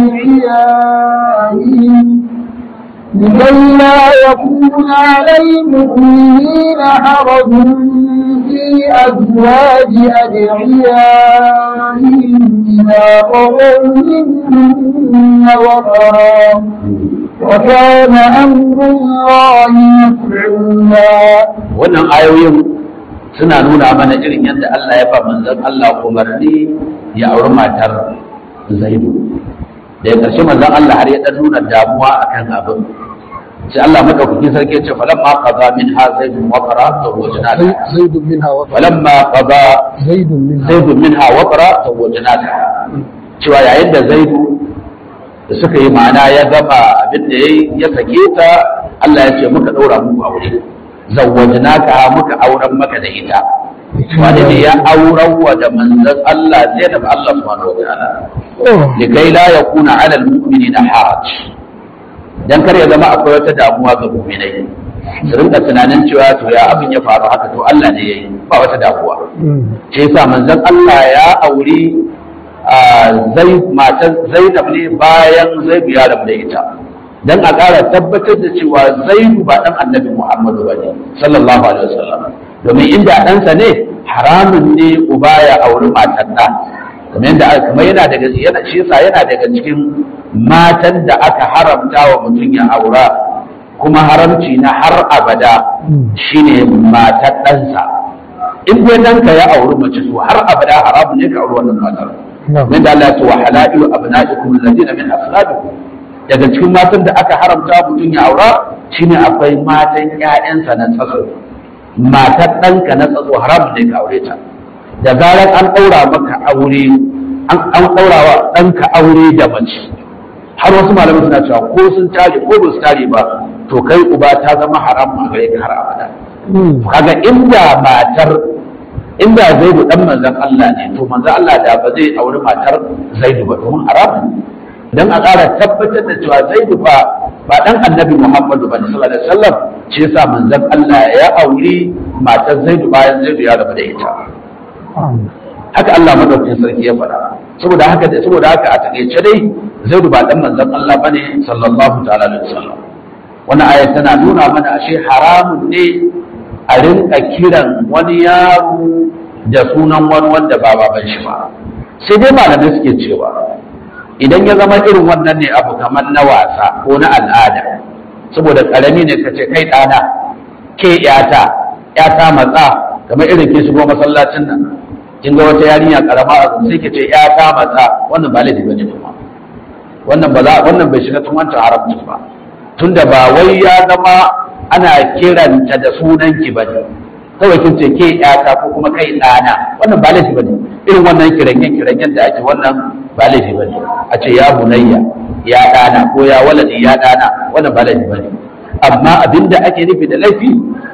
أدعيائهم لكي لا يكون على المؤمنين حرج في أزواج أدعيائهم إذا قضوا منهن وطرا وكان أمر الله مفعولا wannan ayoyin suna nuna mana irin yadda Allah ya ba manzon Allah umarni ya auri matar Zaidu da ya ƙarshe manzon Allah har ya dan nuna damuwa akan abin sai Allah madaukakin sarki ya ce falamma qada min ha zaidun wa qara zawwajna زيد منها وطرا falamma qada زيد منها zaidun minha wa qara zawwajna cewa yayin da Zaidu da suka yi ma'ana ya gama abin da yayi ya sake ta Allah ya ce muka daura muku aure zawwajnaka muka auren maka da ita wani ne ya auren wa da manzon Allah Zainab Allah subhanahu wa ta'ala likai la yakuna 'ala al-mu'minina haraj dan kar ya zama akwai wata damuwa ga mu'minai su rinka tunanin cewa to ya abin ya faru haka to Allah ne yayi ba wata damuwa ce yasa manzon Allah ya auri zai matan Zainab ne bayan Zaid ya rabu da ita dan a ƙara tabbatar da cewa Zaidu ba dan Annabi Muhammadu bane sallallahu alaihi wasallam domin inda ɗansa ne haramun ne uba ya auri matan ɗa kamar yadda kamar yana daga yana shi yasa yana daga cikin matan da aka haramta wa mutum ya aura kuma haramci na har abada shine matar ɗansa in dai ɗanka ya auri mace to har abada haramun ne ka auri wannan matar min da Allah ya ce wa halailu abna'ikum alladhina min aslabikum daga cikin matan da aka haramta mutum ya aura shine akwai matan ƴaƴansa na tsatso matar ɗanka na tsatso haramun ne ka aure ta da zarar an ɗaura maka aure an ɗaura wa ɗanka aure da mace har wasu malamai suna cewa ko sun tare ko ba su tare ba to kai uba ta zama haram a gare ka har abada kaga inda matar inda zaidu dan manzon Allah ne to manzon Allah da ba zai auri matar zaidu ba domin haramun dan a ƙara tabbatar da cewa zaidu ba ba dan annabi Muhammadu ba sallallahu alaihi wasallam ce yasa manzon Allah ya auri matar zaidu bayan zaidu ya rabu da ita haka Allah madaukakin sarki ya faɗa saboda haka da saboda haka a takeice dai zaidu ba dan manzon Allah bane sallallahu ta'ala alaihi wasallam wannan aya tana nuna mana ashe haramun ne a rinka kiran wani yaro da sunan wani wanda ba baban shi ba sai dai malamai suke cewa idan ya zama irin wannan ne abu kamar na wasa ko na al'ada saboda karami ne ka ce kai ɗana ke yata yata matsa kamar irin ke shigo masallacin nan kin ga wata yarinya karama a sai ke ce yata matsa wannan ba laifi bane kuma wannan ba za wannan bai shiga tun wancan haramci ba tunda ba wai ya zama ana kiranta da sunan ki bane kawai kin ce ke yata ko kuma kai ɗana wannan ba laifi bane irin wannan kiranyen kiranyen da ake wannan ba laifi bane a ce ya bunayya ya ɗana ko ya waladi ya ɗana wannan ba laifi bane amma abinda ake nufi da laifi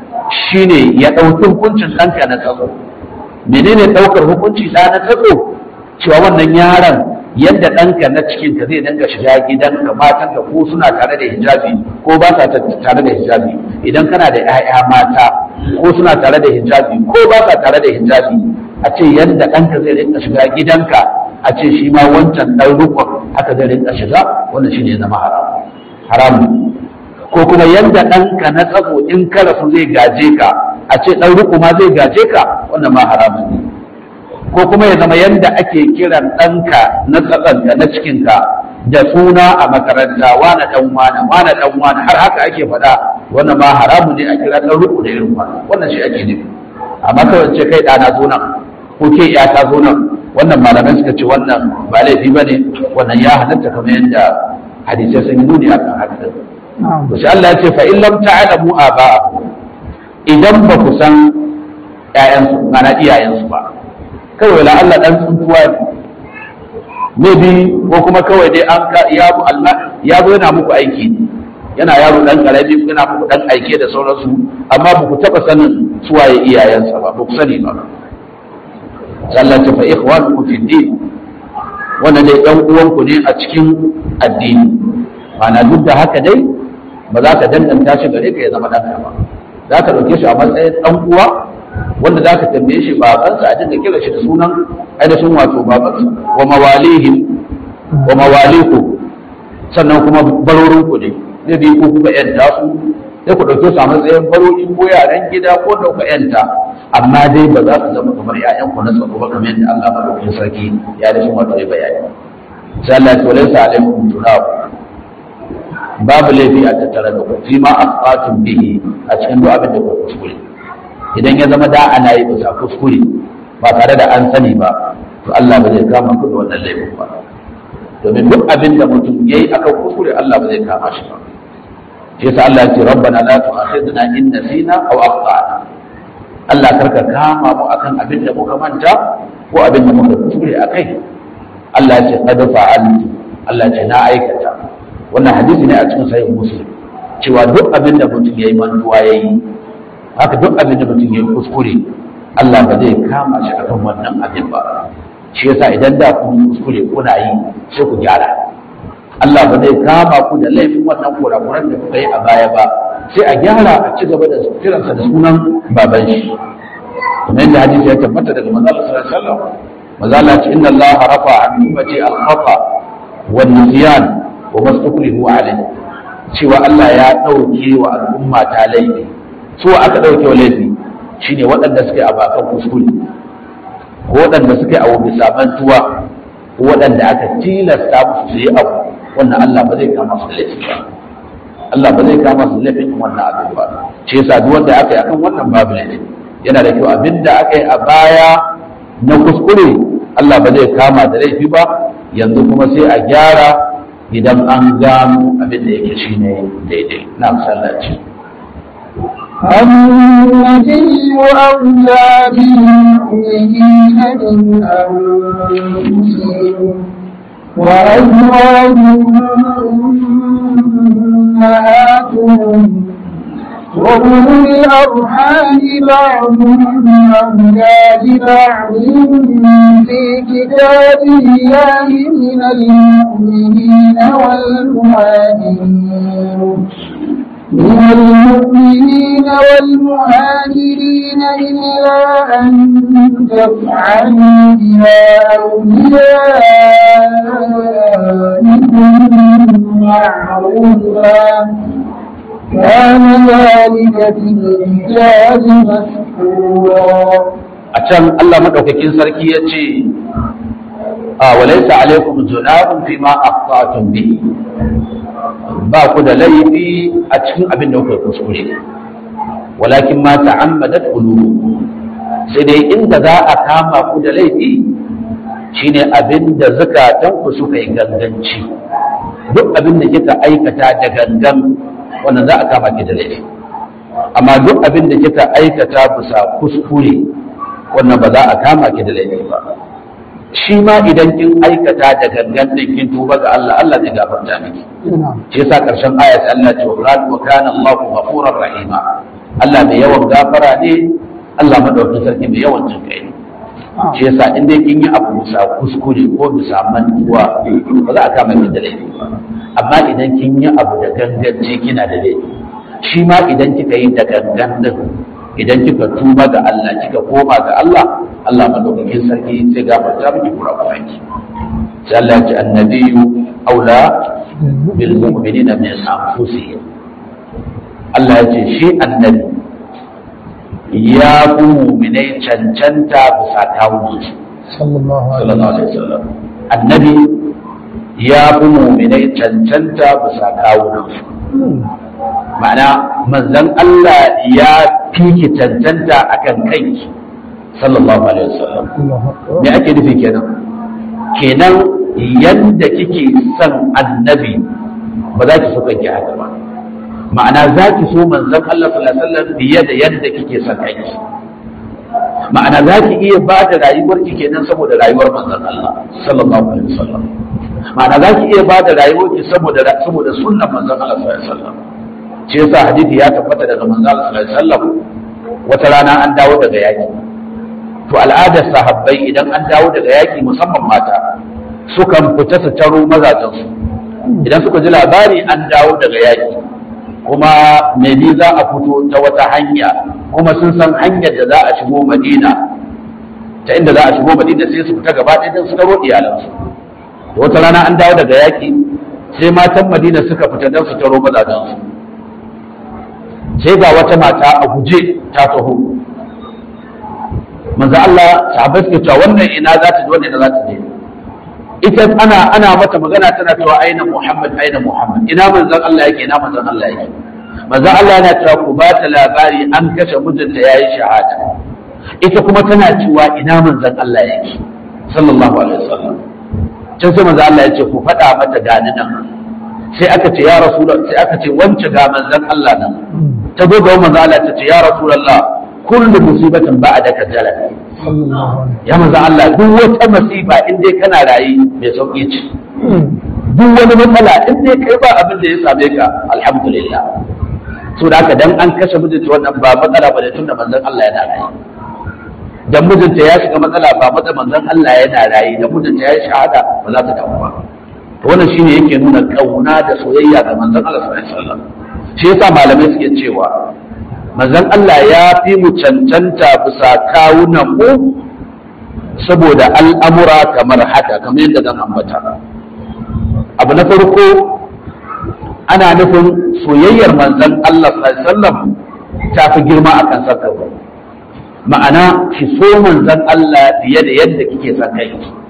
shine ya ɗauki hukuncin ɗanka na tsaro menene ɗaukar hukunci ɗa na tsaro cewa wannan yaron yadda ɗanka na cikin ka zai dinga shiga gidanka matanka ko suna tare da hijabi ko ba sa tare da hijabi idan kana da 'ya'ya mata ko suna tare da hijabi ko ba sa tare da hijabi a ce yadda ɗanka zai rinka shiga gidanka a ce shi ma wancan ɗan rukun haka zai rinka shiga wannan shi ne zama haram haramu ko kuma yadda ɗanka na tsako in ka rasu zai gaje ka a ce ɗan ruku ma zai gaje ka wannan ma haramun ne ko kuma ya zama yadda ake kiran ɗanka na tsakanka na cikinka da suna a makaranta wane ɗan wane wane ɗan wane har haka ake faɗa wannan ma haramun ne a kira ɗan ruku da irin wannan wannan shi ake nufi amma kawai ce kai ɗana zo nan ko ke ya ta zo nan wannan malamai suka ce wannan ba laifi ba ne wannan ya halatta kamar yadda hadisai sun yi nuni akan haka to sai Allah ya ce fa in lam ta'lamu aba'akum idan ba ku san ƴaƴansu mana iyayensu ba kawai la Allah dan tsuntuwa ne maybe ko kuma kawai dai an ka ya bu Allah ya zo yana muku aiki yana yaro dan karami yana muku dan aike da sauransu amma ba ku taba sanin suwaye iyayensa ba ba ku sani ba Allah ta fa ikhwanukum fi din wannan dai ɗan uwanku ne a cikin addini ma'ana duk da haka dai ba za ka danganta shi gare ka ya zama ɗanka ba za ka ɗauke shi a matsayin ɗan uwa wanda za ka tambaye shi babansa a dinga kira shi da sunan ainihin wato babansa wa mawalihim wa mawaliku sannan kuma barorinku ne zai bi ko kuka yadda su sai ku ɗauke su a matsayin baroki ko yaran gida ko ɗauka yanta amma dai ba za su zama kamar ƴaƴan ku na tsaro ba kamar yadda Allah madaukakin sarki ya rashin wato ya bayani sai Allah ya ce walaysa alaikum junah babu laifi a tattare da ku fi ma asfatun bihi a cikin duk abin da ku kuskure idan ya zama da ana yi bisa kuskure ba tare da an sani ba to Allah ba zai kama ku da wannan laifin ba domin duk abin da mutum yayi akan kuskure Allah ba zai kama shi ba shi yasa Allah ya ce rabbana la tu'akhidna in nasina aw akhtana Allah karka kama mu akan abin da muka manta ko abin da muka kuskure akai Allah ya ce qad fa'altu Allah ya ce na aikata wannan hadisi ne a cikin sahih muslim cewa duk abin da mutum yayi mantuwa yayi haka duk abin da mutum yayi kuskure Allah ba zai kama shi akan wannan abin ba shi yasa idan da kun kuskure kuna yi sai ku gyara Allah ba zai kama ku da laifin wannan kurakuran da kuka yi a baya ba sai a gyara a ci gaba da kiransa da sunan baban shi kuma yadda hadisi ya tabbata daga manzo Allah sallallahu alaihi wasallam manzo Allah ce inna Allah rafa an ummati al-khata wan nisyan wa mastukrihu alayhi cewa Allah ya dauke wa al'umma ta laifi su aka dauke wa laifi shine waɗanda suke a bakan kuskure ko waɗanda suke a bisa mantuwa ko waɗanda aka tilasta musu su yi abu wannan Allah ba zai kama su da laifi ba Allah ba zai kama su da laifin wannan abin ba ce yasa duk wanda aka yi akan wannan babu laifi yana da kyau abin da aka yi a baya na kuskure Allah ba zai kama da laifi ba yanzu kuma sai a gyara idan an gano abin da yake shine daidai na sallaci النبي أولى بالمؤمنين من أنفسهم وأزواجهم أمهاتهم وأولو الأرحام بعضهم أولى ببعض في كتاب الله من المؤمنين والمهاجرين من المؤمنين والمهاجرين إلا أن تفعلوا إلى أوليائكم معروفا كان ذلك في الرجال مسكورا a can Allah madaukakin sarki ya ce a walaisa alaikum junahun fi ma aqta'tum bihi ba ku da laifi a cikin abin da kuka kuskure walakin ma ta'ammadat qulubukum sai dai inda za a kama ku da laifi shine abin da zakatan ku suka yi ganganci duk abin da kika aikata da gangan wannan za a kama ki da laifi amma duk abin da kika aikata bisa kuskure wannan ba za a kama ki da laifi ba shi ma idan kin aikata da gangan din kin tuba ga Allah Allah zai gafarta miki shi yasa karshen ayat Allah ce wa wa kana Allahu ghafurur rahima Allah mai yawan gafara ne Allah madaukakin sarki mai yawan jin kai ne shi yasa in dai kin yi abu bisa kuskure ko bisa mantuwa ba za a kama ki da laifi ba amma idan kin yi abu da ganganci kina da laifi shi ma idan kika yi da gangan din idan kika tuba ga Allah kika koma ga Allah Allah madaukakin sarki sai gafarta miki kurakuranki sai Allah ya ce annabiyyu aula bil mu'minina min anfusihim Allah ya ce shi annabi ya fi mu'minai cancanta bisa kawunsu sallallahu alaihi sallallahu alaihi wasallam annabi ya fi mu'minai cancanta bisa kawunansu ma'ana manzon Allah ya fi ki cancanta akan kanki sallallahu alaihi wasallam me ake nufi kenan kenan yadda kike son annabi ba za ki so kanki haka ba ma'ana za ki so manzon Allah sallallahu alaihi wasallam fiye da yadda kike son kanki ma'ana za ki iya ba da rayuwar ki kenan saboda rayuwar manzon Allah sallallahu alaihi wasallam ma'ana za ki iya ba da rayuwar ki saboda saboda sunnar manzon Allah sallallahu alaihi wasallam shi yasa hadisi ya tabbata daga manzon Allah sallallahu alaihi wasallam wata rana an dawo daga yaki to al'adar sahabbai idan an dawo daga yaki musamman mata sukan fita su taro mazajensu idan suka ji labari an dawo daga yaki kuma maybe za a fito ta wata hanya kuma sun san hanyar da za a shigo madina ta inda za a shigo madina sai su fita gaba ɗaya don su taro iyalansu to wata rana an dawo daga yaki sai matan madina suka fita don su taro mazajensu sai ga wata mata a guje ta taho manzo Allah sahabbai suke cewa wannan ina za ta je wannan ina za ta je ita ana ana mata magana tana cewa aina Muhammad aina Muhammad ina manzon Allah yake ina manzon Allah yake manzon Allah yana cewa ku ba ta labari an kashe mijinta yayi shahada ita kuma tana cewa ina manzon Allah yake sallallahu alaihi wasallam can sai manzon Allah ya ce ku faɗa mata gani nan sai aka ce ya rasulullah sai aka ce wance ga manzon Allah nan ta zo ga manzon Allah ta ce ya rasulullah kullu musibatin ba'daka jalal ya manzo Allah duk wata masifa in dai kana rayi mai sauki ce duk wani matsala in dai kai ba abin da ya same ka alhamdulillah so da haka dan an kashe mijinta wannan ba matsala ba da tunda manzon Allah yana rayi dan mijinta ya shiga matsala ba matsa manzon Allah yana rayi dan mijinta ya yi shahada ba za ta damu ba to wannan shine yake nuna kauna da soyayya ga manzon Allah sallallahu alaihi wasallam shi yasa malamai suke cewa manzon Allah ya fi mu cancanta bisa kawunan mu saboda al'amura kamar haka kamar yadda zan ambata abu na farko ana nufin soyayyar manzon Allah sallallahu ta fi girma a kan sarkar ma'ana ki so manzon Allah fiye da yadda kike son kai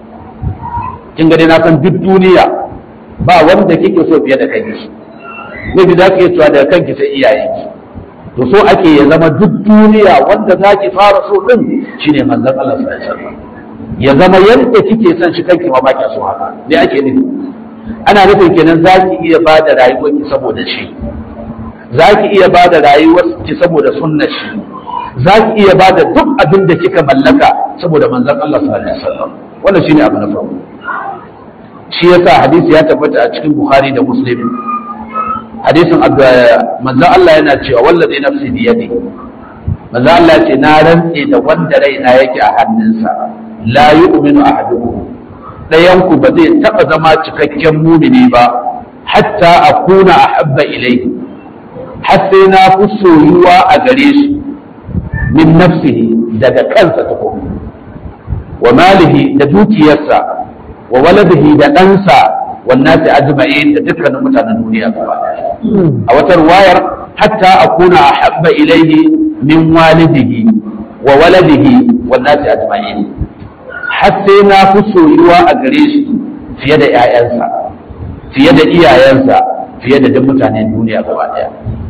kin gani na san duk duniya ba wanda kike so fiye da kai ne da za ki cewa daga kanki sai iyayenki to so ake ya zama duk duniya wanda za ki fara so din shine manzon Allah sallallahu alaihi wasallam ya zama yadda kike son shi kanki ma baki so haka me ake nufi ana nufin kenan za ki iya ba da rayuwarki saboda shi za ki iya ba da rayuwarki saboda sunnar shi za ki iya ba da duk abin da kika mallaka saboda manzon Allah sallallahu alaihi wasallam wannan shine abu na farko shi yasa hadisi ya tabbata a cikin Bukhari da Muslim hadisin manzon Allah yana cewa wallazi nafsi bi yadi manzon Allah ce na rantse da wanda raina yake a hannunsa la yu'minu ahadukum dayan ku ba zai taba zama cikakken mumini ba hatta akuna ahabba ilayhi har sai na fi soyuwa a gare shi min nafsihi daga kansa tukun wa malihi da dukiyarsa wa waladihi da ɗansa wannan sai ajma'in da dukkanin mutanen duniya gaba a wata ruwayar hatta akuna ahabba ilayhi min walidihi wa waladihi wannan sai ajma'in har sai na fi soyuwa a gare shi fiye da 'ya'yansa fiye da iyayensa fiye da duk mutanen duniya gaba daya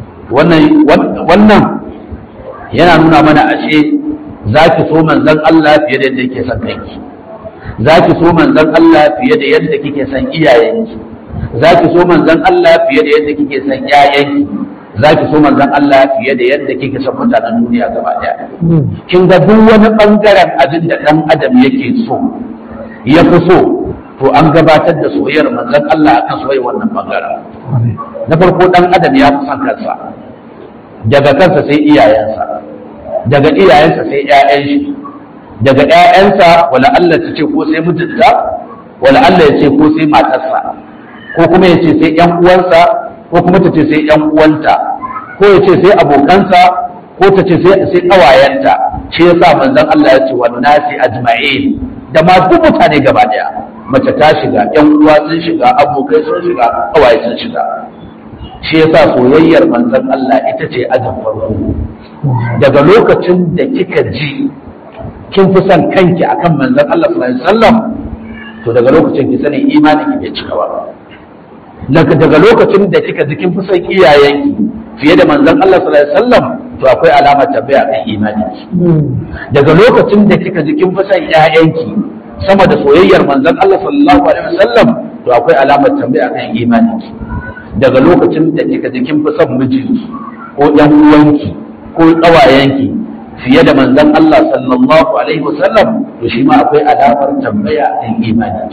wannan yana nuna mana ashe za ki so manzon Allah fiye da yadda yake son kanki za ki so manzon Allah fiye da yadda kike son iyayenki za ki so manzon Allah fiye da yadda kike son ƴaƴanki za ki so manzon Allah fiye da yadda kike son mutanen duniya gaba daya kin ga duk wani bangaren abin da dan adam yake so ya fi so to an gabatar da soyayyar manzon Allah akan soyayyar wannan bangaren na farko dan adam ya fi son kansa daga kansa sai iyayensa daga iyayensa sai ƴaƴan shi daga ƴaƴansa wala Allah ta ce ko sai mijinta wala Allah ya ce ko sai matarsa ko kuma ya ce sai ƴan uwansa ko kuma ta ce sai ƴan uwanta ko ya ce sai abokansa ko ta ce sai sai ƙawayenta shi yasa manzon Allah ya ce wa nasi ajma'in da ma duk mutane gaba daya mace ta shiga ƴan uwa sun shiga abokai sun shiga ƙawaye sun shiga shi yasa soyayyar manzon Allah ita ce ajin farko daga lokacin da kika ji kin fi son kanki akan manzon Allah sallallahu alaihi wasallam to daga lokacin ki sani imanin ki bai cika ba daga daga lokacin da kika ji kin fi son iyayenki fiye da manzon Allah sallallahu alaihi wasallam to akwai alamar tabbaya kan imanin ki daga lokacin da kika ji kin fi son ƴaƴanki sama da soyayyar manzon Allah sallallahu alaihi wasallam to akwai alamar tambaya kan imanin ki daga lokacin da kika ji kin fi son mijinki ko ƴan uwanki ko ƙawayenki fiye da manzon Allah sallallahu alaihi wasallam to shi ma akwai alamar tambaya kan imani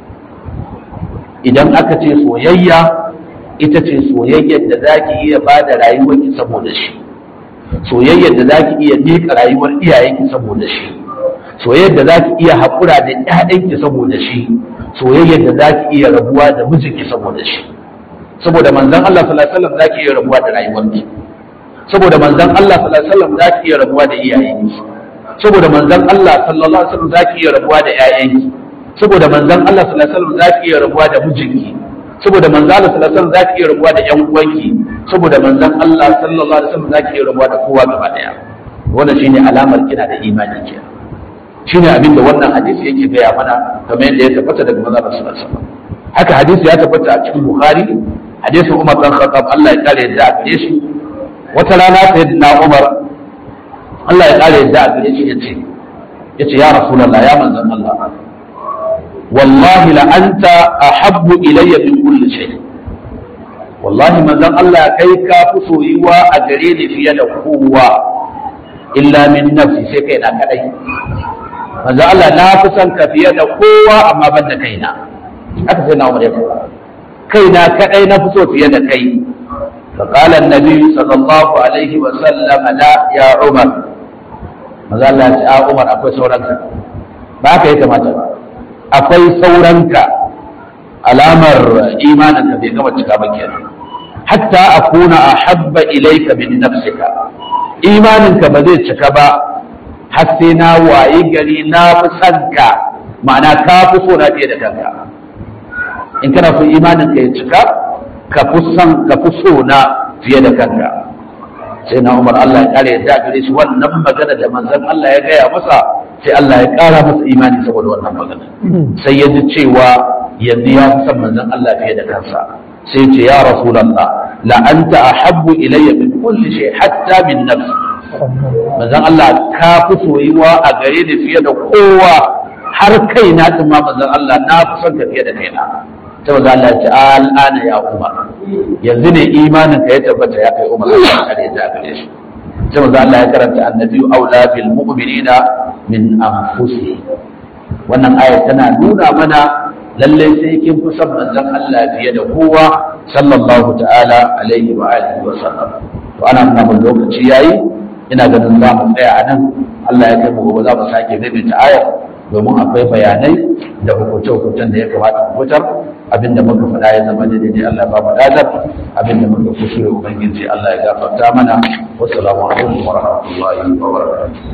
idan aka ce soyayya ita ce soyayyar da zaki iya ba da rayuwarki saboda shi soyayyar da zaki iya miƙa rayuwar iyayenki saboda shi soyayyar da zaki iya haƙura da ƴaƴanki saboda shi soyayyar da zaki iya rabuwa da mijinki saboda shi saboda manzon Allah sallallahu alaihi wasallam zaki iya rabuwa da rayuwarki saboda manzon Allah sallallahu alaihi wasallam zaki iya rabuwa da iyayenki saboda manzon Allah sallallahu alaihi wasallam zaki iya rabuwa da ƴaƴanki saboda manzon Allah sallallahu alaihi wasallam zaki iya rabuwa da mijinki saboda manzo Allah sallallahu alaihi wasallam zaki iya rabuwa da ƴan uwanki saboda manzon Allah sallallahu alaihi wasallam zaki iya rabuwa da kowa gaba daya wannan shine alamar kina da imani ke shine abin da wannan hadisi yake gaya mana kamar yadda ya tabbata daga manzo Allah sallallahu alaihi wasallam haka hadisi ya tabbata a cikin Bukhari hadisin Umar bin Khattab Allah ya kare yadda a gare shi wata rana sayyidina Umar Allah ya kare yadda a gare shi yace yace ya rasulullah ya manzon Allah wallahi la anta ahabbu ilayya min kulli shay wallahi manzon Allah kai ka fi soyuwa a gare ni fiye da kowa illa min nafsi sai kai na kadai manzon Allah na fi son ka fiye da kowa amma ban da kaina haka sai na umar ya faɗa kaina kadai na fi so fiye da kai فقال النبي صلى الله عليه وسلم لا يا عمر maza Allah ya ce a Umar akwai sauranka ba ka yi kamata ba akwai sauranka alamar imaninka bai gama cika ba kenan hatta akuna ahabba ilayka min nafsika imaninka ba zai cika ba har sai na wayi gari na fi sanka ma'ana ka fi so na fiye da kanka in kana so imaninka ya cika ka fi son ka fi so na fiye da kanka sai na umar Allah ya kare yadda gare shi wannan magana da manzon Allah ya gaya masa sai Allah ya kara masa imani saboda wannan magana sai ya ji cewa yanzu ya fi son manzon Allah fiye da kansa sai ce ya rasulullah la anta ahabbu ilayya min kulli shay hatta min nafsi manzon Allah ka fi soyuwa a gare ni fiye da kowa har kaina din ma manzon Allah na fi son ka fiye da kaina ta maza Allah ce al'ana ya umar yanzu ne imanin ka ya tabbata ya kai umar Allah kare ta gare shi ta maza Allah ya karanta annabi aula bil mu'minina min anfusihim wannan aya tana nuna mana lallai sai kin fi son manzon Allah fiye da kowa sallallahu ta'ala alaihi wa alihi wa sallam to ana nuna mun lokaci yayi ina ganin za mu tsaya a nan Allah ya kai mu gobe za mu sake maimaita ayar domin akwai bayanai da hukunce-hukuncen da ya kamata mu fitar abinda muka faɗa ya zama daidai Allah ba mu dadar abinda muka kusure ubangiji Allah ya gafarta mana wassalamu alaikum wa rahmatullahi wa barakatuh